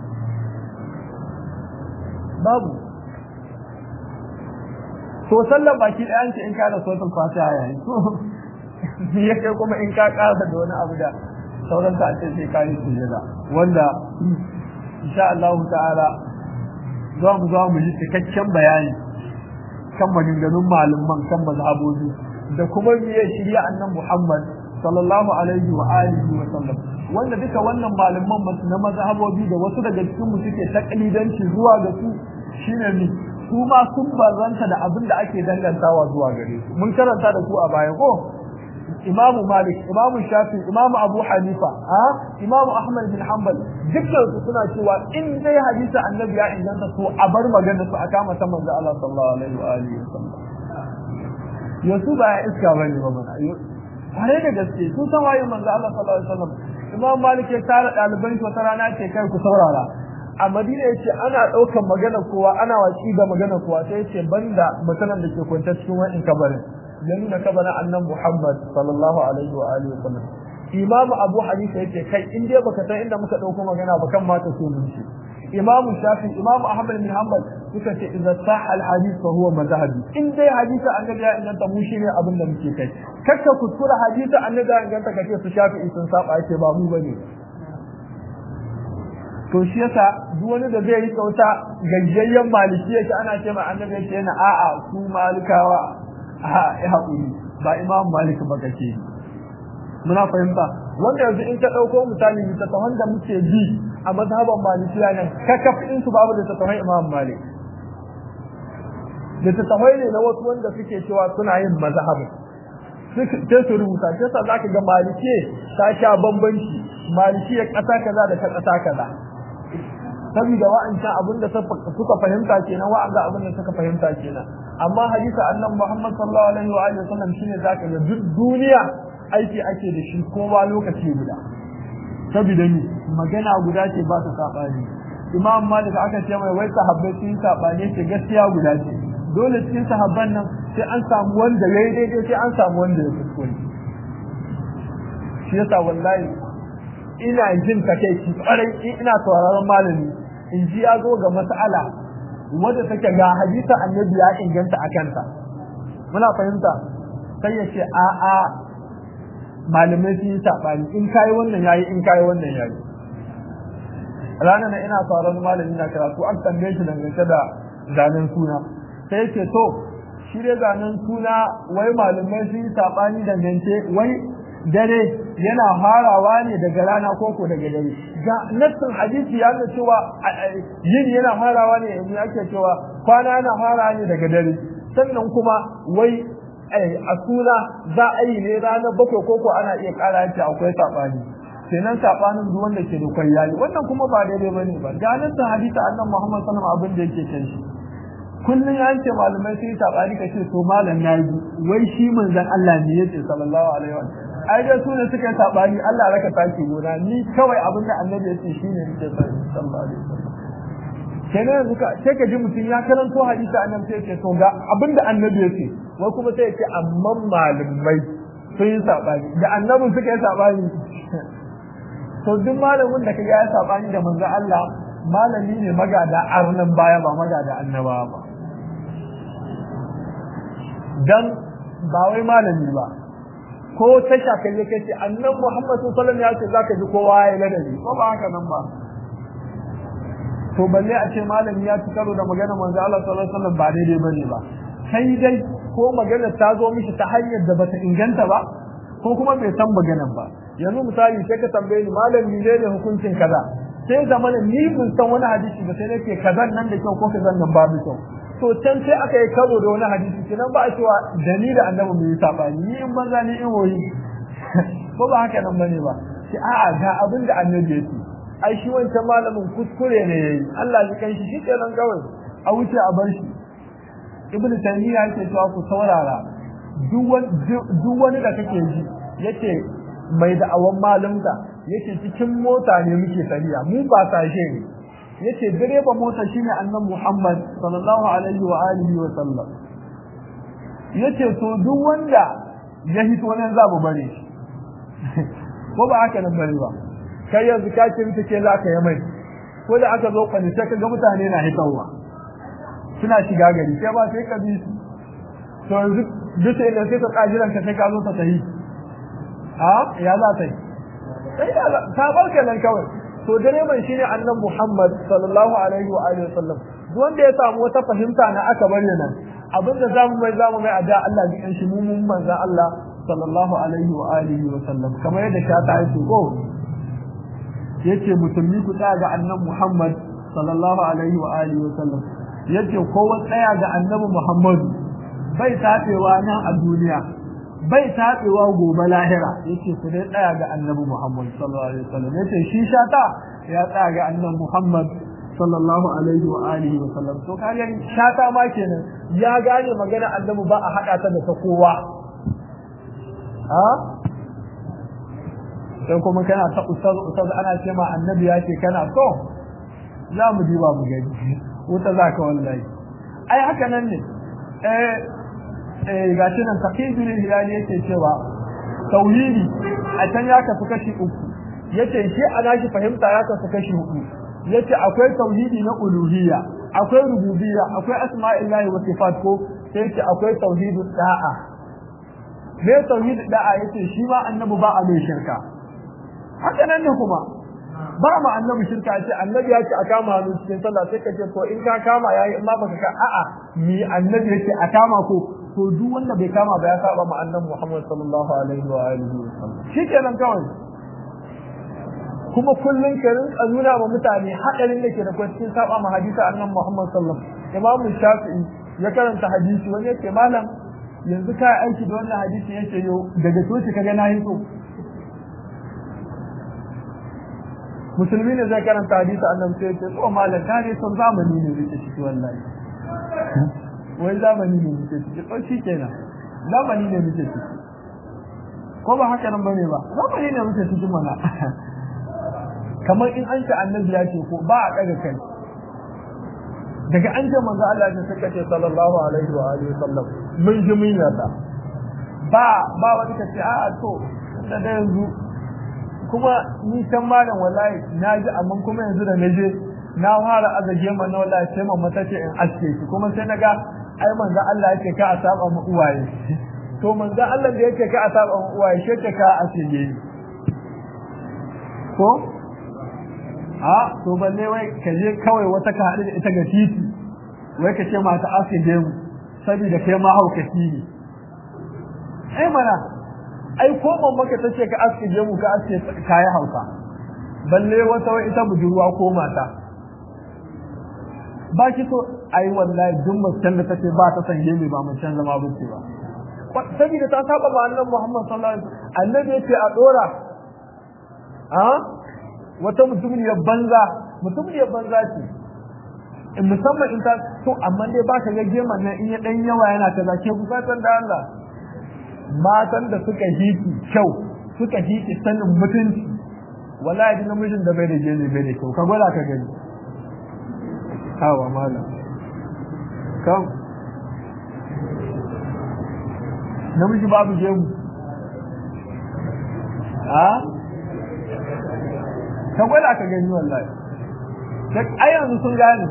babu to sallan baki ɗayan ce in ka da suratul fatiha yayi to ya kai kuma in ka ƙara da wani abu da sauran ta ce sai ka yi sujira wanda insha Allah ta'ala za mu za mu yi cikakken bayani kan maganganun malaman kan mazhabobi da kuma miye shirya annan Muhammad sallallahu alaihi wa alihi wa sallam wanda duka wannan malaman na mazhabobi da wasu daga cikin mu suke taklidanci zuwa ga su shine ni su ma sun bazanta da abin da ake dangantawa zuwa gare su mun karanta da su a baya ko Imamu Malik, Imamu Shafi, Imamu Abu Hanifa, ha? Imamu Ahmad bin Hanbal, dukkan su suna cewa in dai hadisi annabi ya inganta su a bar magana su a kama ta manzo Allah sallallahu alaihi wa alihi wa sallam. Yasu ba ya iska bane ba mana. Kware da gaske, su san waye manzo Allah sallallahu alaihi wa sallam. Imam Malik ya tara ɗaliban shi wata rana ce kai ku saurara. A Madina yace ana ɗaukan magana kowa ana watsi da magana kowa sai yace banda mutanen da ke kwanta cikin wa'in kabarin. ya nuna kabarin annan Muhammad sallallahu alaihi wa alihi wa sallam Imam Abu Hanifa yake kai in dai baka san inda muka dauko magana ba kan mata so mun shi Imam Shafi Imam Ahmad bin Hanbal suka ce idza sahha al hadith fa huwa madhhabi in dai hadisi annabi ya inganta mu shine abin da muke kai kakka kuskura hadisi annabi ya inganta kace su Shafi sun saba yake ba mu bane to shi yasa duk wani da zai yi kauta gajiyayyen maliki yake ana ce ma annabi yake yana a'a su malikawa a ya haƙuri ba imam malik ba kake muna fahimta wanda yanzu in ka ɗauko misali littattafan da muke bi a mazhaban malikiya nan kakafin su babu littattafan imam malik littattafai ne na wasu wanda suke cewa suna yin mazhabin sai su rubuta shi yasa zaka ga malike ta sha bambanci maliki ya ƙasa kaza da ta ƙasa kaza saboda wa'ancan abin da suka fahimta kenan wa'anda abin da suka fahimta kenan amma hadisi annan Muhammad sallallahu alaihi wa alihi wasallam shine zaka ga duk duniya aiki ake da shi kowa lokaci guda saboda ni magana guda ce ba ta sabani Imam Malik aka ce mai wai sahabbai sun sabani ce gaskiya guda ce dole cikin sahabban nan sai an samu wanda yayi daidai sai an samu wanda ya kuskure shi yasa wallahi ina jin takeici kwarai ina sauraron malami in ji ya zo ga mas'ala wadda take ga hadisa annabi ya inganta a kanta muna fahimta sai ya ce a a malamai sun yi saɓani in kayi wannan yayi in kayi wannan yayi ranar na ina sauran malami na karatu an tambaye shi dangance da zanen suna sai ya ce to shi dai zanen suna wai malamai sun yi saɓani dangance wai dare yana farawa ne daga rana koko daga dare ga nassin hadisi ya nuna cewa yin yana farawa ne yanzu ake cewa kwana yana farawa ne daga dare sannan kuma wai a suna za a yi ne ranar bakwai koko ana iya kara yace akwai sabani kenan sabanin duk wanda ke da kwayyali wannan kuma ba daidai bane ba ga nassin hadisi annabi Muhammad sallallahu alaihi wasallam abin da yake kan shi kullum ya ce malamai sun yi sabani kace to malam ya yi wai shi manzon Allah ne yace sallallahu alaihi wasallam ai dai su ne suka yi sabani Allah raka taki gona ni kawai abin da annabi ya ce shine nake sani sallallahu alaihi wasallam kenan yanzu ka sai ka ji mutum ya karanto hadisi annabi sai ce to ga abinda annabi ya ce wai kuma sai ya ce amma malamai sun yi sabani da annabin suka yi sabani to duk malamin da kaga ya sabani da manzo Allah malami ne magada arnan baya ba magada annaba ba dan ba wai malami ba ko ta shaka ne kace annabi Muhammad sallallahu alaihi wasallam ya ce zaka ji kowa ya ladabi ko ba haka nan ba to balle a ce malami ya ci karo da magana manzo Allah sallallahu alaihi wasallam ba daidai bane ba sai dai ko magana ta zo mishi ta hanyar da bata inganta ba ko kuma bai san maganan ba yanzu misali sai ka tambaye ni malami ne ne hukuncin kaza sai zamana ni mun san wani hadisi ba sai nake kazan nan da kyau ko kazan nan babu kyau to can sai aka yi karo da wani hadisi kenan ba a cewa da ni da annabi mu yi sabani ni in banza ni in woyi ko ba haka nan bane ba sai a'a ga abin da annabi ya ce ai shi wancan malamin kuskure ne yayi Allah ya kai shi shikenan kawai a wuce a bar shi ibn taymiya yake cewa ku saurara duk wani da kake ji yace mai da'awan malumta yace cikin mota ne muke tafiya mu ba sashe ne yace direba mota shine annabi Muhammad sallallahu alaihi wa alihi wa sallam yace to duk wanda ya hito nan za mu bare shi ko ba haka nan bare ba kai yanzu ka ce mita ke za ka yi mai ko da aka zo kwani sai ka ga mutane na hitawa suna shiga gari sai ba sai ka bi su to yanzu duk sai da sai ka kajiran ka sai ka zo ta tahi a ya za ta yi sai ya ta barka nan kawai to direban shine annabi Muhammad sallallahu alaihi wa alihi wasallam duk wanda ya samu wata fahimta na aka bari nan abinda zamu mai zamu mai ada Allah ji shi mu mun manzo Allah sallallahu alaihi wa alihi wasallam kamar yadda ta ta yi ko yace musulmi ku tsaya ga annabi Muhammad sallallahu alaihi wa alihi wa sallam yace kowa tsaya ga annabi Muhammad bai tafewa nan a duniya bai tafewa gobe lahira yace ku dai tsaya ga annabi Muhammad sallallahu alaihi wa sallam yace shi shata ya tsaya ga annabi Muhammad sallallahu alaihi wa alihi wa sallam to kaga shata ma kenan ya gane magana annabi ba a hada ta da ta kowa ha sai kuma kana ta ustaz ustaz ana ce ma annabi ya ce kana so za mu diba mu gani wuta za ka wallahi ai haka nan ne eh eh gashi nan taqidul hilali yake cewa tauhidi a can ya kasu kashi uku yace shi ana shi fahimta ya kasu kashi uku yace akwai tauhidi na uluhiyya akwai rububiyya akwai asma'illahi wa sifat ko sai yace akwai tauhidud da'a me tauhidud da'a yace shi ma annabi ba a mai shirka haka nan ne kuma ba ma annabi shirka ce annabi ya ce a kama hannu cikin sallah sai ka ce to in ka kama yayi in ma baka ka a'a mi annabi yake a kama ko to duk wanda bai kama ba ya saba ma annabi Muhammad sallallahu alaihi wa alihi wa sallam shikenan kawai kuma kullun ka rinka nuna ma mutane hadarin da ke da kwai cikin saba ma hadisi annabi Muhammad sallallahu alaihi Imam Shafi'i ya karanta hadisi wani yake malam yanzu ka aiki da wannan hadisi yake yo daga toci kaga na yi so musulmi ne zai karanta hadisi annabi sai ce to malam ka ne son zamani ne yake ciki wallahi wai zamani ne yake ciki to shi kenan zamani ne yake ciki ko ba haka nan bane ba zamani ne yake ciki mana kamar in an ce annabi ya ce ko ba a daga kai daga an ce manzo Allah ya saka ce sallallahu alaihi wa alihi wasallam mun ji mun yarda ba ba wani kace a'a to da yanzu kuma ni can malam wallahi na ji amma kuma yanzu da na je na fara azage man na wallahi sai mamma ta ce in aske shi kuma sai naga ai manzo Allah yake ka a saba mu uwaye to manzo Allah da yake ka a saba mu uwaye shi ka ka aske ni ko a to balle wai ka je kawai wata ka haɗu da ita ga titi wai ka ce mata aske mu saboda kai ma haukaci ne ai mana ai ko mamaka ta ce ka aske gemu ka aske kayi hauka balle wata wai ita budurwa ko mata ba ki so ai wallahi duk macen da tace ba ta san gemu ba macen zama ba ce ba saboda ta saba ma annabi Muhammad sallallahu alaihi wasallam annabi yace a dora a wata mutumiyar banza mutumiyar banza ce in musamman in ta to amma dai ba ka ga geman nan in ya dan yawa yana kaza ke bukatar da Allah matan da suka hiti kyau suka hiti sanin mutunci wallahi namijin da bai da gene bai da kyau ka gwada ka gani hawa malam kam namiji babu gemu a ka gwada ka gani wallahi ai yanzu sun gane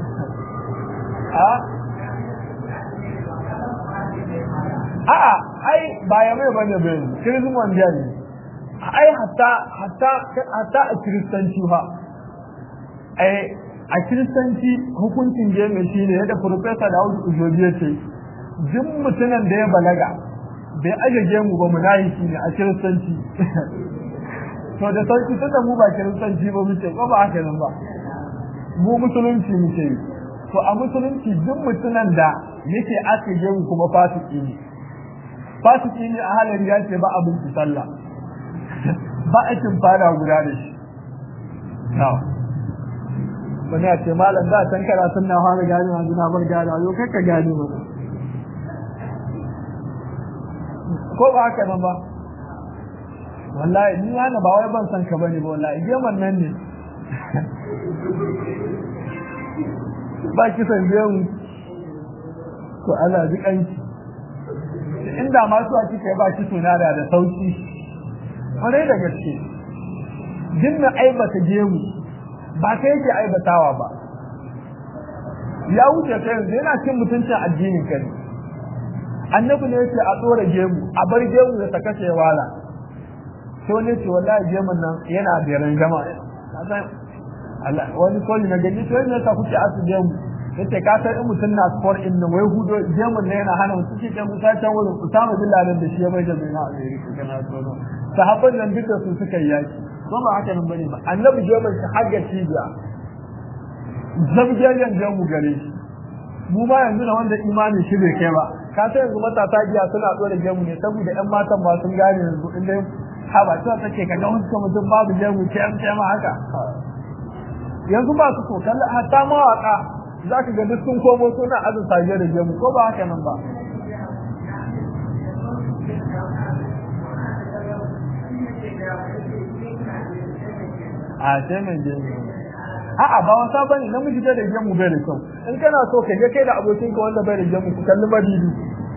a a'a ai ba ya mai bane bai kirismin wanda ne ai hatta hatta hatta a kiristanci fa ai a kiristanci hukuncin gemu shine yadda professor Dawud Ujobi ya ce duk mutumin da ya balaga bai aje gemu ba munafiki ne a kiristanci to da sauki tunda mu ba kiristanci ba muke ba ba haka nan ba mu musulunci muke yi to a musulunci duk mutumin da yake ake gemu kuma fasiki ne fasiki ne a halin ya ce ba abin sallah ba aikin fara guda da shi wani a ce malam da can kara sun na fara gani a na bar gani yau kai ka gani ba ko ba haka nan ba wallahi ni yana ba wai ban san ka bane ba wallahi geman nan ne ba ki san biyan to Allah ji kanki inda ma su a kika ba ki suna da da sauki kwarai da gaske jinna aibata gemu ba kai yake aibatawa ba ya wuce kai yanzu yana cin mutuncin addinin kai annabi ne yake a tsora gemu a bar gemu da ta kashe wala to ne ce wallahi gemun nan yana da rangama Allah wani koli na gani to ne ta kuke asu gemu yace ka san in mutum na sport in nan wai hudo gemun ne yana hana mutum cikin musa can wurin Usama bin Laden da shi ya bai da mai na America kana tono sahabban nan duka su suka yi yaki ko ba haka nan bane ba annabi gemun shi har ga cibiya zabgiyan gemu gare shi mu ma yanzu da wanda imanin shi bai kai ba ka san yanzu matasa giya suna dora gemu ne saboda ƴan matan ba sun gane yanzu in dai ha ba ta take kaga wasu mutum babu gemu ce an ce ma haka yanzu ba su so kalla hatta mawaka za ka ga duk sun komo suna azin saje da gemu ko ba haka nan ba a sai mai gemu a'a ba wasa bane namiji da gemu bai da kyau in kana so ka je kai da abokin ka wanda bai da gemu ku kalli madidi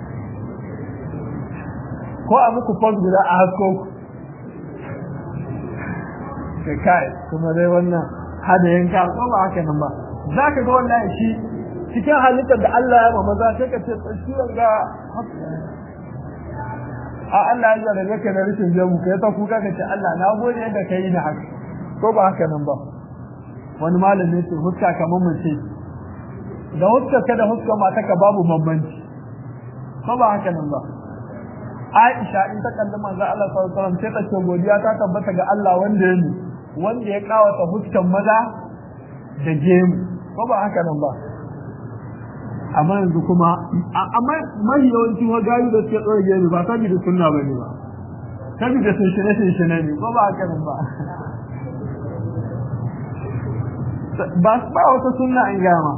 ko a muku post guda a hasko ka kai kuma dai wannan hada yanka ko ba haka nan ba za ka ga wannan shi cikin halittar da Allah ya ma maza sai ka ce ciwon ga a Allah ya jarabe ka da rashin gemu kai ta kuka ka ce Allah na gode yadda ka yi ni haka ko ba haka nan ba wani malami ce huska kamar mace da huska ka da huska mata ka babu bambanci ko ba haka nan ba Aisha in ta kalli manzo Allah sallallahu alaihi wasallam sai ta ce godiya ta tabbata ga Allah wanda ya wanda ya kawata huskan maza da gemu ko ba haka nan ba amma yanzu kuma amma mai yawanci wa gayu da suke tsoro gemu ba saboda sunna bane ba saboda sun shine shine ne ko ba haka nan ba ba ba wata sunna in gama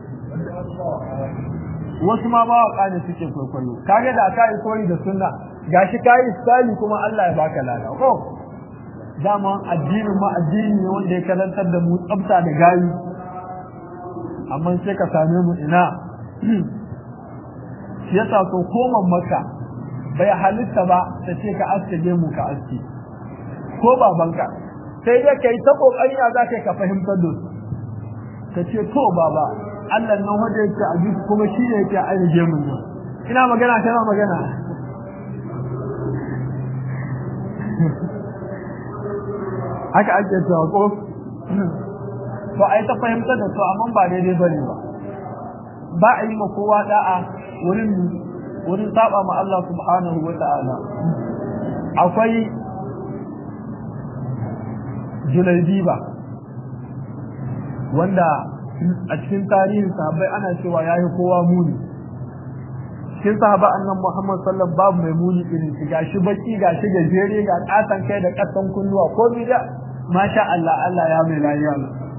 wasu ma ba wa ne suke kwaikwayo kage da ka yi koyi da sunna gashi ka yi style kuma Allah ya baka lada ko dama addinin ma addini ne wanda ya karantar da mu tsafta da gayi amma sai ka same mu ina shi yasa so koman maka bai halitta ba ta ce ka aske mu ka aske ko babanka sai dai kai ta kokari za ka ka fahimtar da su ka ce to baba Allah nan wanda yake a jiki kuma shi ne yake ainihin gemun nan ina magana kana magana haka ake cewa ko to ai ta fahimtar da su amma ba daidai bane ba ba a yi ma kowa da'a wurin wurin saba ma Allah subhanahu wa ta'ala akwai Julaibiba wanda a cikin tarihin sahabbai ana cewa ya yi kowa muni cikin sahaba annan Muhammad sallam babu mai muni irin shi gashi baki gashi gajere ga kasan kai da kasan kunnuwa ko bi da masha Allah Allah ya mai lafiya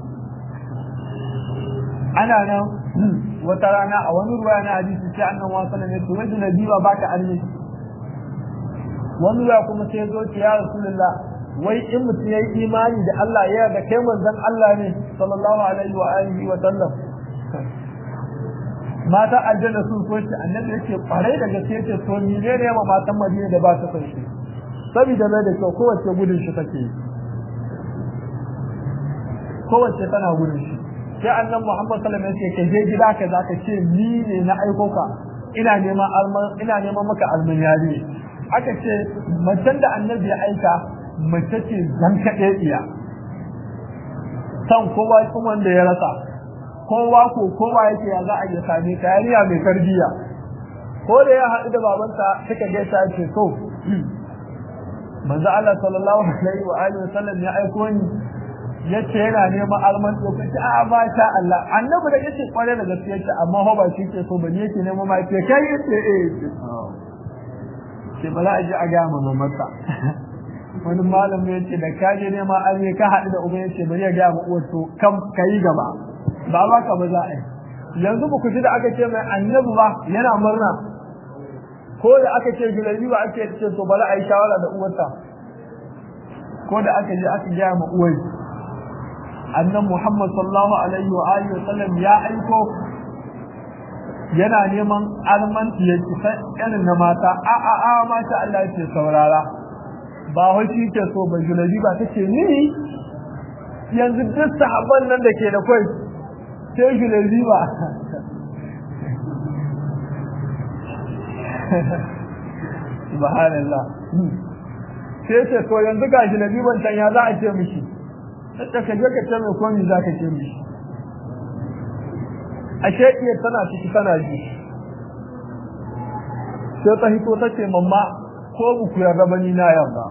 ana nan wata rana a wani ruwa na hadisi sai annan wa sallam ya ce wajen nabiwa baka armi wani ruwa kuma sai zo ce ya rasulullah wai in mutum ya yi imani da Allah ya da kai manzon Allah ne sallallahu alaihi wa alihi wa sallam mata aljanna sun so shi annabi yake kwarai da gaske yake so ni ne ne ma matan madina da ba ta son shi saboda mai da kyau kowace gudun shi take kowace tana gudun shi sai annan Muhammad sallallahu alaihi wasallam yake je gida ka zaka ce ni ne na aiko ka ina neman alman ina neman maka alman yari aka ce macen da annabi ya aika mace ce zan kaɗe iya san kowa kuma wanda ya rasa kowa ko kowa yake ya za a iya same ka yariya mai tarbiyya ko da ya haɗu da babanta suka gaisa ce so manzo Allah sallallahu alaihi wa alihi wasallam ya aiko ni yace yana neman alman lokaci a ba sha Allah annabi da yace kware da gaskiya ce amma ho ba shi ke so bane yake neman ma ce kai yace eh ce bala aji a ga mu mata wani malam ya ce da ka je neman alme ka haɗu da uban yace bari ya ga mu uwar to kam kai gaba ba ba ka ba za a yi yanzu ba ku ji da aka ce mai annabi ba yana murna ko da aka ce gilabi ba ake ce to bala a yi shawara da uwarta ko da aka je aka gaya ma uwar annan Muhammad sallallahu alaihi wa alihi wa sallam ya aiko yana neman almanti ya ci irin na mata a a a mata Allah ya ce saurara ba hoci ke so ba julabi ba tace ni yanzu duk sahabban nan da ke da kai sai julabi ba subhanallah sai ce to yanzu ga julabi ban can ya za a ce mishi sai ka je ka ce mai komi za ka ce mishi ashe iya tana ciki tana ji sai ta hito ta ce mamma ko ku yarda ba ni na yarda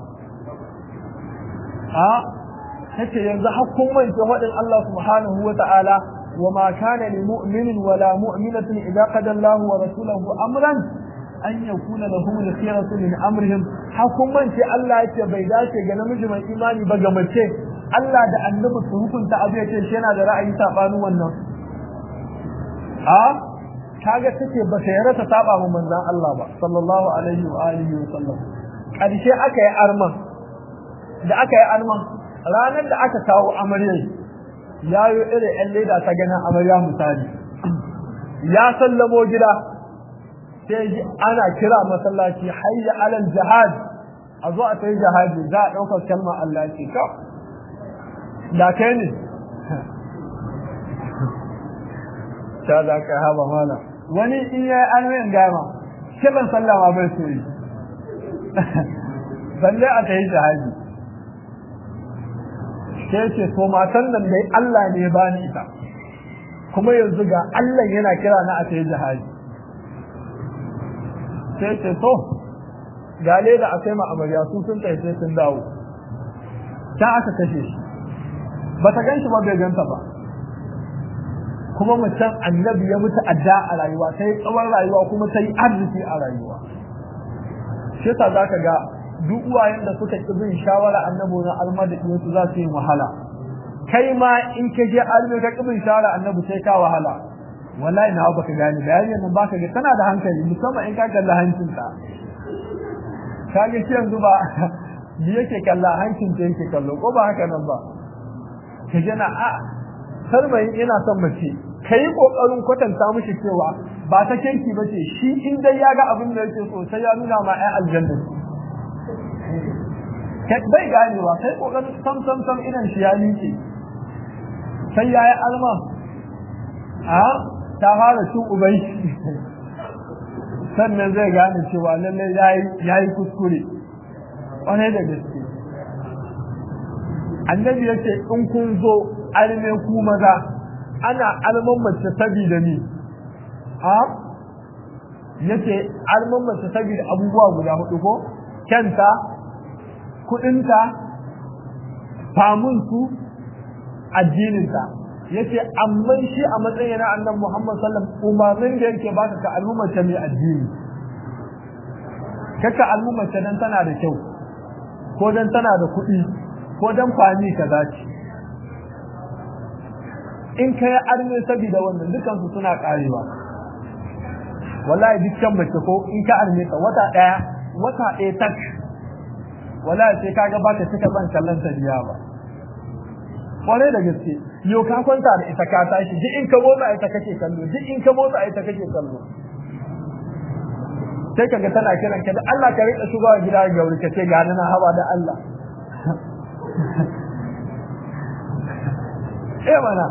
a tace yanzu hakkun manta faɗin Allah subhanahu wa ta'ala wa ma kana lil mu'minin wala mu'minatin idza qada Allahu wa rasuluhu amran an yakuna lahum al-khiyaratu min amrihim hakkun manta Allah yace bai dace ga namiji mai imani ba ga mace Allah da annabi su hukunta abu yace shi yana da ra'ayi sabanin wannan a kaga take ba ta yarda ta saba mu manzon Allah ba sallallahu alaihi wa alihi wa sallam karshe aka yi arman da aka yi arman ranar da aka kawo amarya ya yi irin yan leda ta ganin amarya misali ya sallamo gida sai ana kira masallaci hayya alal jihad a zo a tayi jihadi za a ɗaukar kalmar Allah ce to da kai ne ta za ka haba mana wani in ya yi alwayin gama kiran sallama bai so yi balle a ta yi jihadi sai ce to matan nan dai Allah ne ba ni ita kuma yanzu ga Allah yana kira na a ta yi jihadi sai ce to gale da akai ma amarya su sun kai sai sun dawo ta aka kashe shi ba ta gan shi ba bai ganta ba kuma mutum annabi ya mutu adda a rayuwa ta yi tsawon rayuwa kuma ta yi arziki a rayuwa shi yasa za ka ga duk uwayen da suka ƙi bin shawara annabi na almadi su za su yi wahala kai ma in ka je almi ka ƙi bin shawara annabi sai ka wahala wallahi na baka gane bayanin nan baka ga tana da hankali musamman in ka kalla hancinta ka ga shi yanzu ba ni yake kalla hancin ta yake kallo ko ba haka nan ba ka jana a sarmayin ina son mace ka yi ƙoƙarin kwatanta mishi cewa ba ta kenki ba ce shi in dai ya ga abin da yake so sai ya nuna ma ai aljanna bai ganewa kai ƙoƙarin sam sam sam idan shi ya miƙe sai ya yi alma a ta fara cin ubai sannan zai gane cewa lallai ya yi kuskure ƙwarai da gaske annabi ya ce in kun zo alme ku maza ana alman mace saboda ni a yace alman mace saboda abubuwa guda hudu ko kyanta kudinta famunsu addininta yace amma shi a matsayin na annabi Muhammad sallam umarnin da yake baka ka al'ummace mai addini kaka al'ummace dan tana da kyau ko dan tana da kuɗi ko dan fami kaza ce in kai arme saboda wannan dukan su suna karewa wallahi dukkan mace ko in ka arme ta wata daya wata daya tak wallahi sai kaga baka cika ban kallon ta biya ba kwarai da gaske yau ka kwanta da ita ka tashi duk in ka motsa ita kake kallo duk in ka motsa ita kake kallo sai kaga tana kiran ka da Allah ka rika shigowa gida ga wuri ka ce ga na haba da Allah eh mana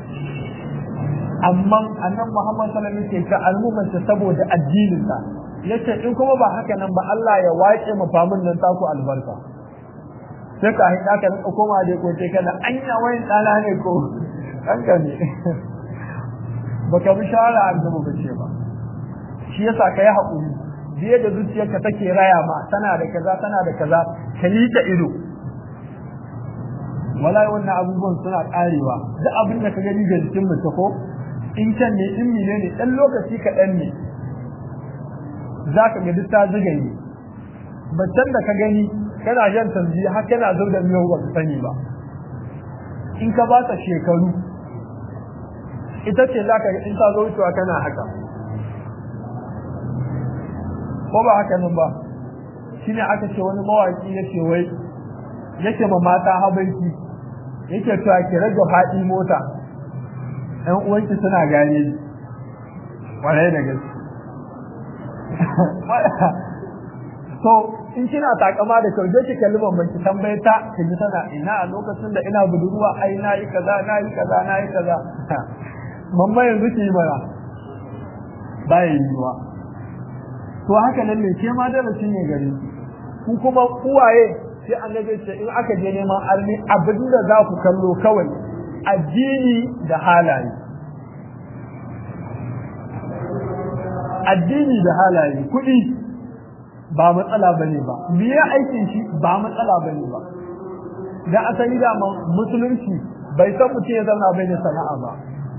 amma annan Muhammad sallallahu alaihi wasallam ke ka al'ummar saboda addinin sa yace in kuma ba haka nan ba Allah ya wace mafamin nan taku albarka sai ka haɗa ka rinka koma dai ko sai kana anya wayan tsala ne ko an ka ne baka bi shawara an zama bace ba shi yasa ka yi haƙuri biye da zuciyarka take raya ma tana da kaza tana da kaza ka yi ta ido wallahi wannan abubuwan suna karewa duk abin da ka gani ga jikin mace ko in can ne in mine ne dan lokaci kaɗan ne za ka ga duk ta zigaye macen da ka gani kana jan tanzi har kana zau da miyau ba ka sani ba in ka ba ta shekaru ita ce za ka in ta zo wucewa kana haka ko ba haka nan ba shine aka ce wani mawaki ya ce wai yake ma mata habaiki yake cewa ki rage faɗi mota ɗan uwanki suna gane kwarai da gaske so in kina takama da kyau je ki kalli mamman ki tambaye ta ki ji tana ina a lokacin da ina budurwa ai na yi kaza na yi kaza na yi kaza mamma yanzu ki yi mana ba yi yiwa to haka nan ne ke ma darasi ne gare ku kuma uwaye sai annabi ce in aka je neman arni abin da za ku kallo kawai addini da halaye addini da halaye kuɗi ba matsala bane ba biya aikin shi ba matsala bane ba dan asali da musulunci bai san mutum ya zauna bai da sana'a ba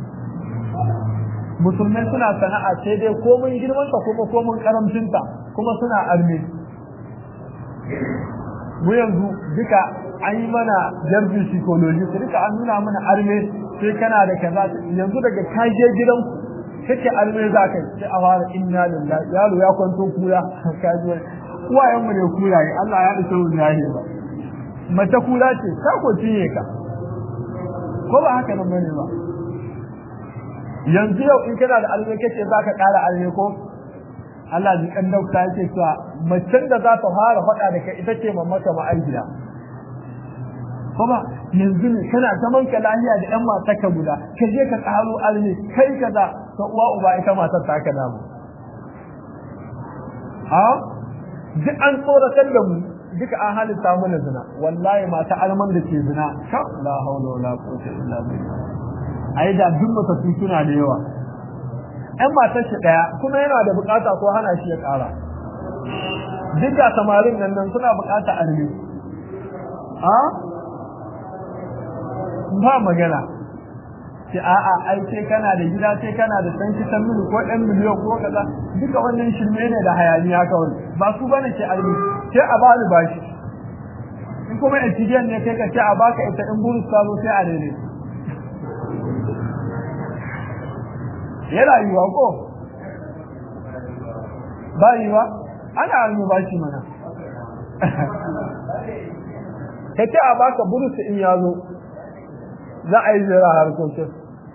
musulmai suna sana'a sai dai komin girmanta kuma komin karamcinta kuma suna arme mu yanzu duka an yi mana jarbin psychology su duka an nuna mana arme sai kana da kaza yanzu daga kaje gidanku kake arme za ka sai a fara inna lillahi yaro ya kwanto kura kaji uwayen mu ne kuraye Allah ya dace mu yayi ba mace kura ce ka ko cinye ka ko ba haka nan bane ba yanzu yau in kana da alme kace za ka ƙara alme ko Allah ji kan dauka yake cewa macen da za ta fara faɗa da kai ita ce mamaka ma'aikida ko ba yanzu ne kana zaman ka lafiya da ƴan mata ka guda ka je ka ƙaro alme kai kaza ta uwa uba ita matar ta ka damu a duk an tsoratar da mu duka an halitta mana zina wallahi mata alman da ke zina sha la haula wala quwwata illa billah ai da duk matattu suna da yawa ɗan matar shi ɗaya kuma yana da bukata ko hana shi ya ƙara duk da samarin nan nan suna bukata arme a ba magana ce a'a ai sai kana da gida sai kana da san kitan mili ko ɗan miliyon ko kaza duka wannan shirme ne da hayaniya kawai ba su bane ke arme sai a ba bashi in kuma etidiyan ne kai ka ce a baka ita in burus ta zo sai a rene yana yiwa ko ba yiwa ana almubashi mana ka ce a baka burusu in ya zo za a yi zira harkokin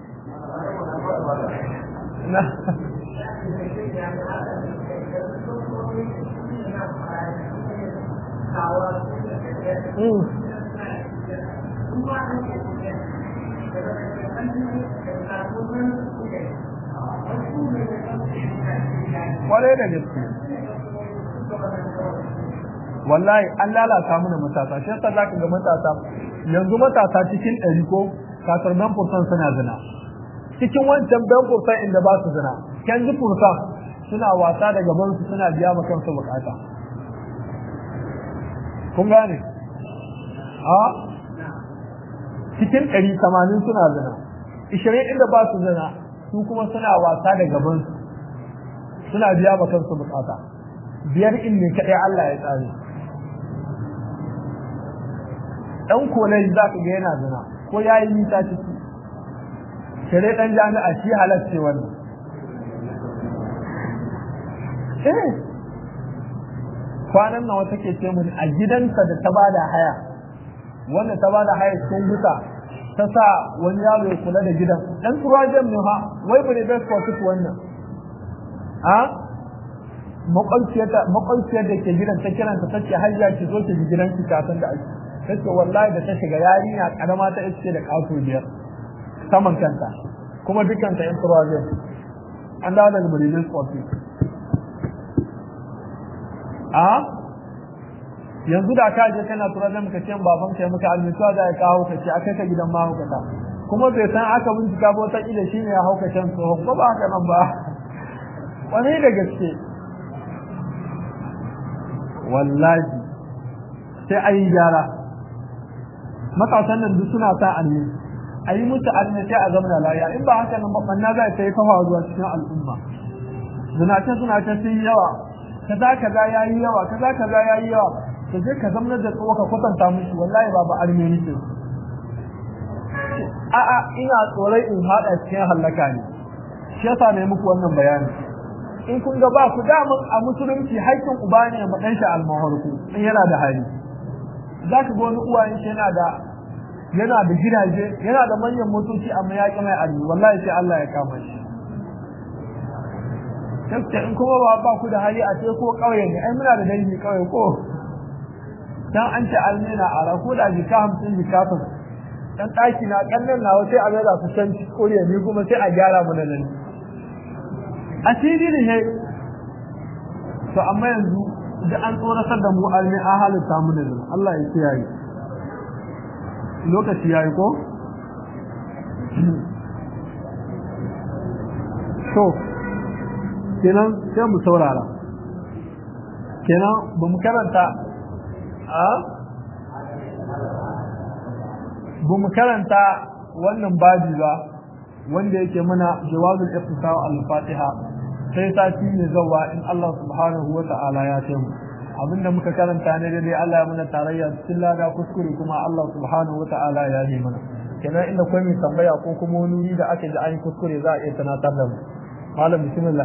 kwarai da gaske wallahi an lalata mana matasa shi yasa zaka ga matasa yanzu matasa cikin ɗari ko kasar dan fursan suna zina cikin wancan dan fursan inda ba su zina kanji fursan suna wasa da gaban su suna biya ma kansu bukata kun gane a cikin ɗari tamanin suna zina ishirin inda ba su zina su kuma suna wasa da gaban su suna biya ma kansu bukata biyar in ne kaɗai Allah ya tsare ɗan kolai za ka ga yana zina ko ya yi nisa ciki kare ɗan jami'a shi halarce wannan eh kwanan nawa take ce mun a gidansa da ta bada haya wanda ta bada haya sun guta ta sa wani yaro ya kula da gidan dan turajen ne ha wai bane best for wannan a makwabciyar da ke gidan ta kiranta ta ce hajja ki zo ki gidan ki kafin da ake ta ce wallahi da ta shiga yarinya karama ta iske da kaso biyar saman kanta kuma dukanta yan turajen an dawo daga marilyn sporty a yanzu da ka je kana turajen ka ce baban ka muka almisuwa da ya kawo ka ce a kai ka gidan mahaukata kuma bai san aka bincika ba wata kila shine ya hauka can tsohon ba ba haka nan ba wani da gaske wallahi sai a yi gyara matasan nan duk suna sa anni a yi musu anni sai a zama laya in ba haka nan mabanna za ta yi kafa zuwa cikin al'umma zinace zinace sun yi yawa kaza kaza ya yi yawa kaza kaza ya yi yawa ka je ka zama da tsawo ka kwatanta musu wallahi ba ba armeni ce a'a ina tsoron in haɗa cikin hallaka ne shi yasa ne muku wannan bayani in kun ga ba ku damun a musulunci haƙƙin uba ne ma ɗan shi almaharku in yana da hali za ka ga wani uwayen shi yana da yana da gidaje yana da manyan motoci amma ya ƙi mai armi wallahi sai Allah ya kama shi gaskiya in kuma ba ba ku da hali a ce ko ƙauye ne ai muna da dangi ƙauye ko dan an ce almina a rako da jika hamsin jika dan ɗaki na ƙannan nawa sai a mai da su can koriya ni kuma sai a gyara mu da nan asiri ne ne to amma yanzu da an tsoratar da mu almi a halitta mu da zama Allah ya kiyaye lokaci yayi ko to kenan sai mu saurara kenan ba mu karanta a ba mu karanta wannan baji ba wanda yake muna jawabul iftisar al-fatiha sai sati ne zawa in Allah subhanahu wa ta'ala ya ce mu abinda muka karanta ne dai Allah ya muna tarayya cikin lada kuskure kuma Allah subhanahu wa ta'ala ya yi mana kenan inda kai mai tambaya ko kuma wani wuri da aka ji an kuskure za a iya tunatar da mu malam bismillah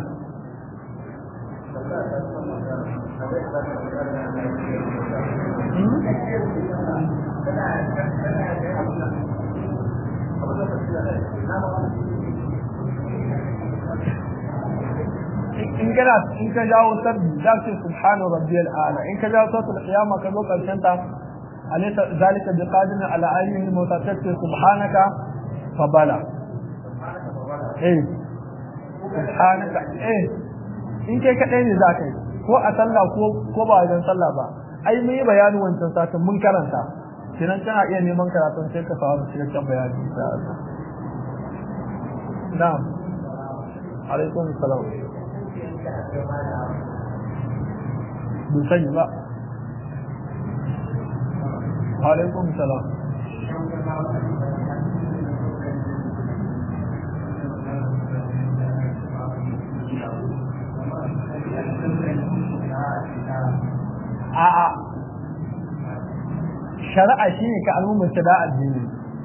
in kana in ka jawo sabbi za ka ce subhana rabbiyal a'la in ka jawo sautul qiyama ka zo karshen ta alaysa zalika biqadir ala ayyihi mutasaffir subhanaka fa bala eh subhanaka eh in kai kadai ne za ka yi ko a sallah ko ko ba wajen sallah ba ai mun yi bayanin wancan satin mun karanta kinan kana iya neman karatun sai ka samu cikakken bayani insha Allah na'am alaikum salam bin sani ba alaikum salam a'a shari'a shine ka al'ummar ta da addini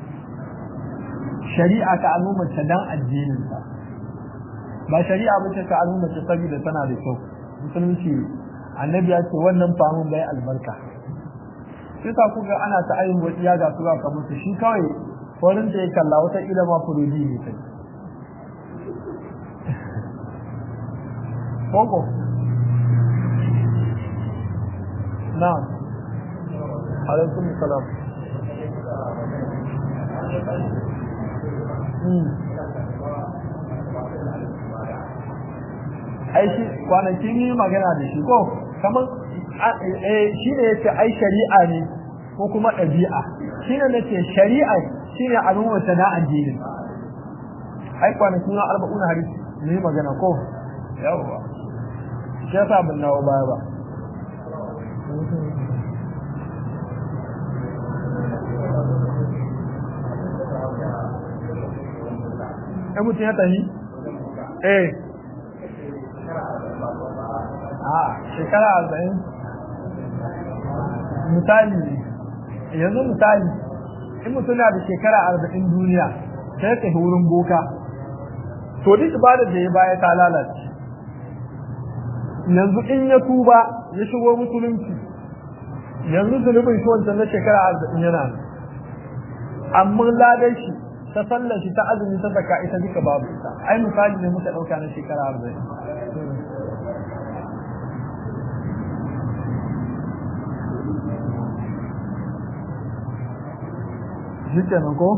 shari'a ka al'ummar ta dan addinin ta ba shari'a ba ce ka al'ummar ta saboda tana da kyau musulunci annabi ya ce wannan famun bai albarka sai sa kuga ana ta ayin wasu ya ga su ka musu shi kawai wurin da ya kalla wata ila ma furudi ne kai koko na'am alaikum salam ai shi kwanakin yi magana da shi ko kamar shi ne yace ai shari'a ne ko kuma ɗabi'a shi ne nace shari'a shi ne abin wata na addinin ai kwanakin na arba'una hadisi ne magana ko yawwa shi yasa ban nawo baya ba ɗan mutum ya tafi? eh a shekara arba'in misali yanzu misali in mutum na da shekara arba'in duniya sai ka wurin boka to duk ibadar da ya baya ta lalace yanzu in ya tuba ya shigo musulunci yanzu zunubin shi wancan na shekara arba'in yana amma ladan shi ta sallar shi ta azumi ta zaka ita duka babu ita ai misali ne muka dauka na shekara arba'in shi kenan ko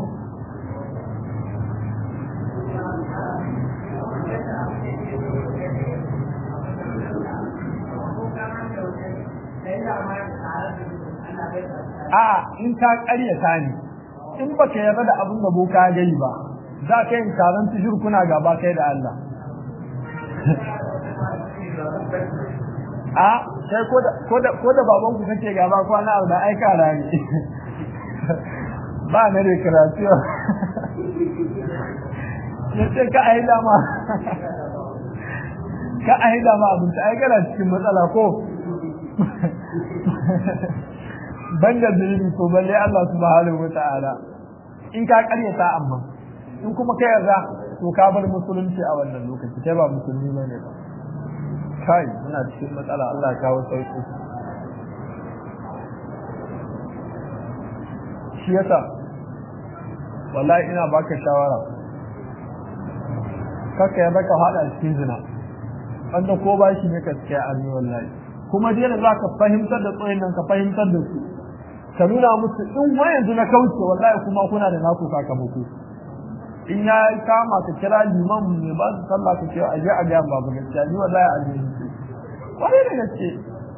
a in ka karyata ne in baka yarda da abin da boka gai ba za ka yin taron tujur kuna gaba kai da Allah a sai ko da babanku kake gaba kwana abu da aika rani ba na recreation ya ce ka ayi dama ka ayi dama abinci ai kana cikin matsala ko ban da zunubi to balle Allah subhanahu wa ta'ala in ka karyata amma in kuma ka yarda to ka bar musulunci a wannan lokaci kai ba musulmi bane ba kai muna cikin matsala Allah ya kawo sauki shi yasa wallahi ina baka shawara kaka ya baka hada cikin zina wanda ko ba shi ne gaskiya a ni wallahi kuma dai da zaka fahimtar da tsoyin nan ka fahimtar da su ka nuna musu in wa yanzu na kauce wallahi kuma kuna da naku sakamako in ya kama ka kira liman ne ba su sallah ka ce a je a ga babu gaskiya ni wallahi a ne wani da gaske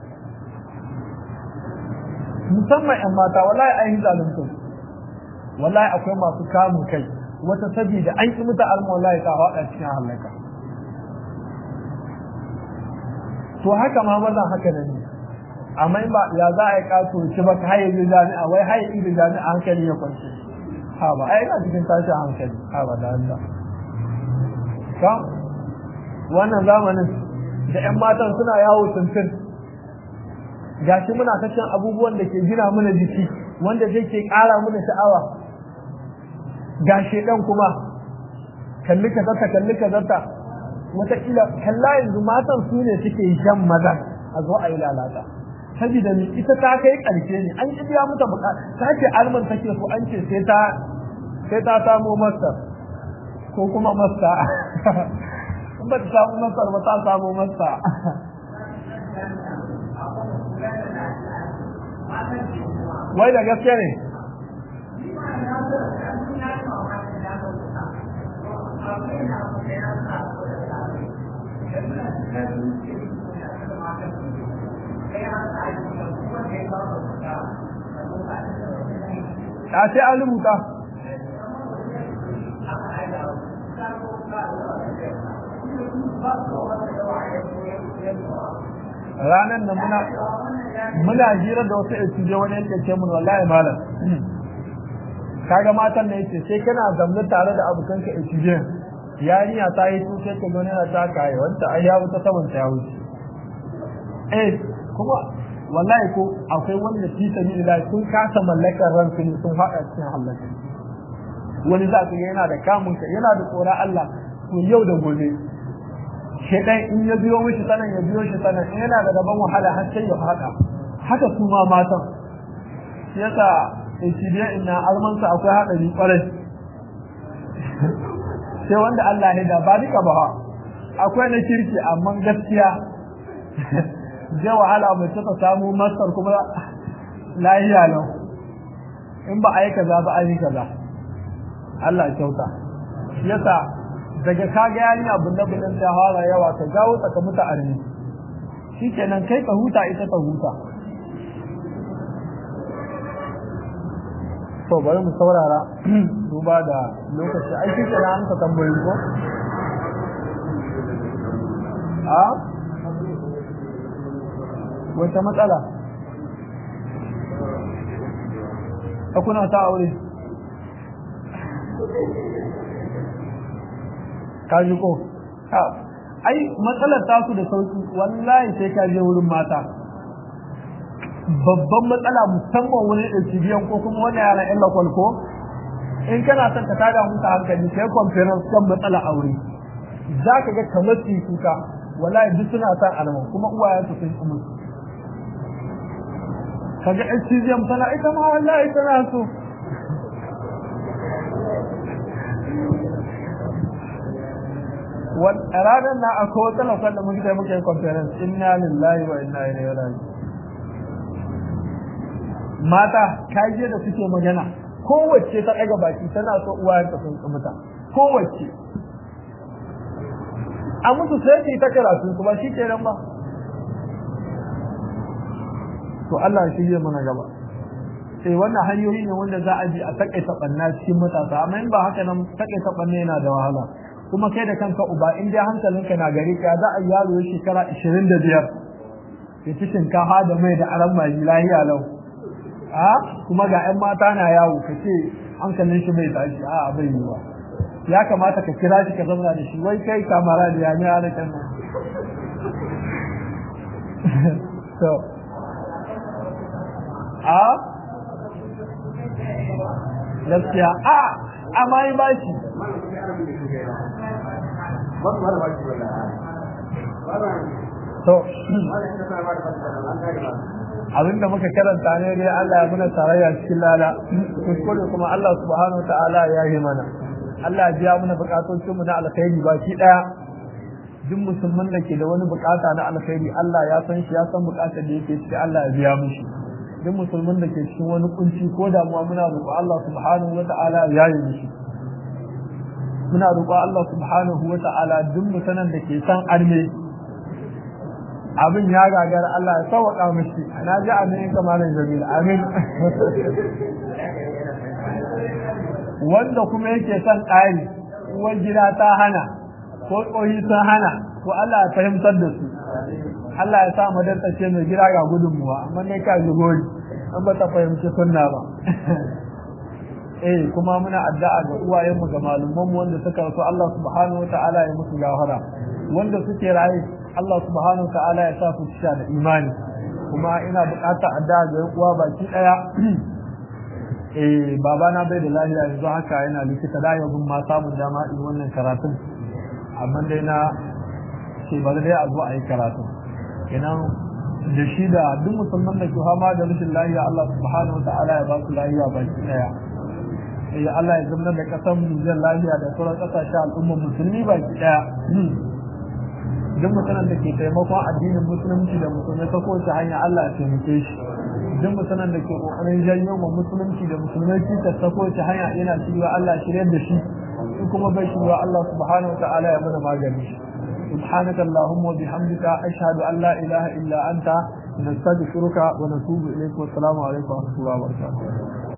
musamman yan mata wallahi ai zalunta wallahi akwai masu kamun kai wata sabida an ki muta alma wallahi ta hada cikin halaka to haka ma mazan haka nan ne amma in ba ya za a yi kato ci ba ka haye jami'a wai haye idan jami'a hankali ya kwance ha ba ai ina cikin tashin hankali ha ba da Allah ka wannan zamanin da ƴan matan suna yawo tuntun gashi muna ta cin abubuwan da ke gina mana jiki wanda zai ke ƙara mana sha'awa gashi ɗan kuma kalli ka zata kalli ka zata wataƙila kalla yanzu matan su ne suke jan mazan a zo a yi lalata saboda ni ita ta kai ƙarshe ne an ki biya mata buƙata ta ce alman take so an ce sai ta sai ta samo master ko kuma master in ba ta samu master ba ta samu master wai da gaske ne a sai an rubuta ranar da muna muna hira da wasu etuje wani yake ce mun wallahi malam kaga matan da yace sai kana zamne tare da abokan ka etuje yarinya ta yi su sai ka gani na ta kai wanda ai ya wuta saman ta wuce eh kuma wallahi ko akwai wanda fi sabilillah sun kasa mallakar ransu ne sun haɗa cikin halaka wani za ka yana da kamun ka yana da tsoron Allah to yau da gobe shedan in ya biyo mishi sanan ya biyo shi sanan in yana da gaban wahala har sai ya haɗa haka su ma matan yasa ikidiya ina almansa akwai haɗari ƙwarai sai wanda Allah ya da ba duka ba akwai na kirki amma gaskiya zai wahala mai ta samu masar kuma lahiya lau in ba a yi kaza ba a yi kaza Allah kyauta yasa daga kaga yarinya bunne bunnen ta fara yawa ka gawo tsaka muta arni shikenan kai ka huta ita ta huta to bari mu saurara duba da lokaci ai shi kenan an ka tambayi ko a wata matsala a kuna ta aure ka ji ko ai matsalar tasu da sauki wallahi sai ka je wurin mata babban matsala musamman wani ɗauki biyan ko kuma wani yaran ƴan lakwal ko in kana son ka tada musu hankali sai conference kan matsala aure za ka ga kamar su kuka wallahi duk suna son alama kuma uwayensu sun ci musu kaga HCGM tana ita ma wallahi tana so ranar na akwai wata lokacin da muke muke conference inna lillahi wa inna ilaihi raji'un mata kaje da suke magana kowace ta daga baki tana so uwayenta sun tsamuta kowace a musu sai su ta karatu kuma shi ke nan ba to Allah shi zai mana gaba sai wannan hanyoyi ne wanda za a bi a takaita banna cikin matasa amma in ba haka nan takaita banna yana da wahala kuma kai da kanka uba in dai hankalinka na gari ka za a yaro ya shekara 25 ya ci shinkafa da mai da aran mai lahiya lau a kuma ga 'yan mata na yawo ka ce hankalin shi bai tashi a bai yi ba ya kamata ka kira shi ka zama da shi wai kai kamara da ya ne ana kan so a gaskiya a amma yi bashi to abinda muka karanta ne dai Allah ya muna tarayya cikin lala kuskure kuma Allah subhanahu ta'ala ya yi mana Allah ya biya mana bukatocin mu na alkhairi baki daya duk musulman da ke da wani bukata na alkhairi Allah ya san shi ya san bukatar da yake ciki Allah ya biya mishi duk musulman da ke cikin wani kunci ko damuwa muna roƙo Allah subhanahu ta'ala ya yi mishi muna roƙo Allah subhanahu ta'ala duk mutanen da ke san arme abin ya gagar Allah ya sauwaƙa mashi na ji amin kamarin jamil amin wanda kuma yake son ƙari uwar gida ta hana ko tsohi sun hana ko Allah ya fahimtar da su Allah ya sa madarta ce mai gida ga gudunmuwa amma ne ka gori an ba ta fahimci sunna ba eh kuma muna addu'a ga uwayenmu ga malumanmu wanda suka rasu Allah subhanahu wa ta'ala ya musu gafara wanda suke raye Allah subhanahu ta'ala ya sa su cika da imani kuma ina buƙatar addu'a ga uwa baki daya eh baba na bai da lafiya yanzu haka yana likita da yau ma samun dama in wannan karatun amma dai na ce bari dai a zo a yi karatu kenan da shi da duk musulman da ke fama da rashin lafiya Allah subhanahu ta'ala ya ba su lafiya baki daya eh Allah ya zama da kasan mu lafiya da sauran kasashen al'ummar musulmi baki daya duk mutanen da ke taimakon addinin musulunci da musulmai ta kowace hanya Allah ya taimake shi duk mutanen da ke kokarin janyo ma musulunci da musulmai cikas ta kowace hanya yana shirya Allah shirya da shi in kuma bai shirya Allah subhanahu wa ta'ala ya mana magani سبحانك اللهم وبحمدك أشهد أن لا إله إلا أنت نستغفرك ونتوب إليك والسلام عليكم ورحمة الله وبركاته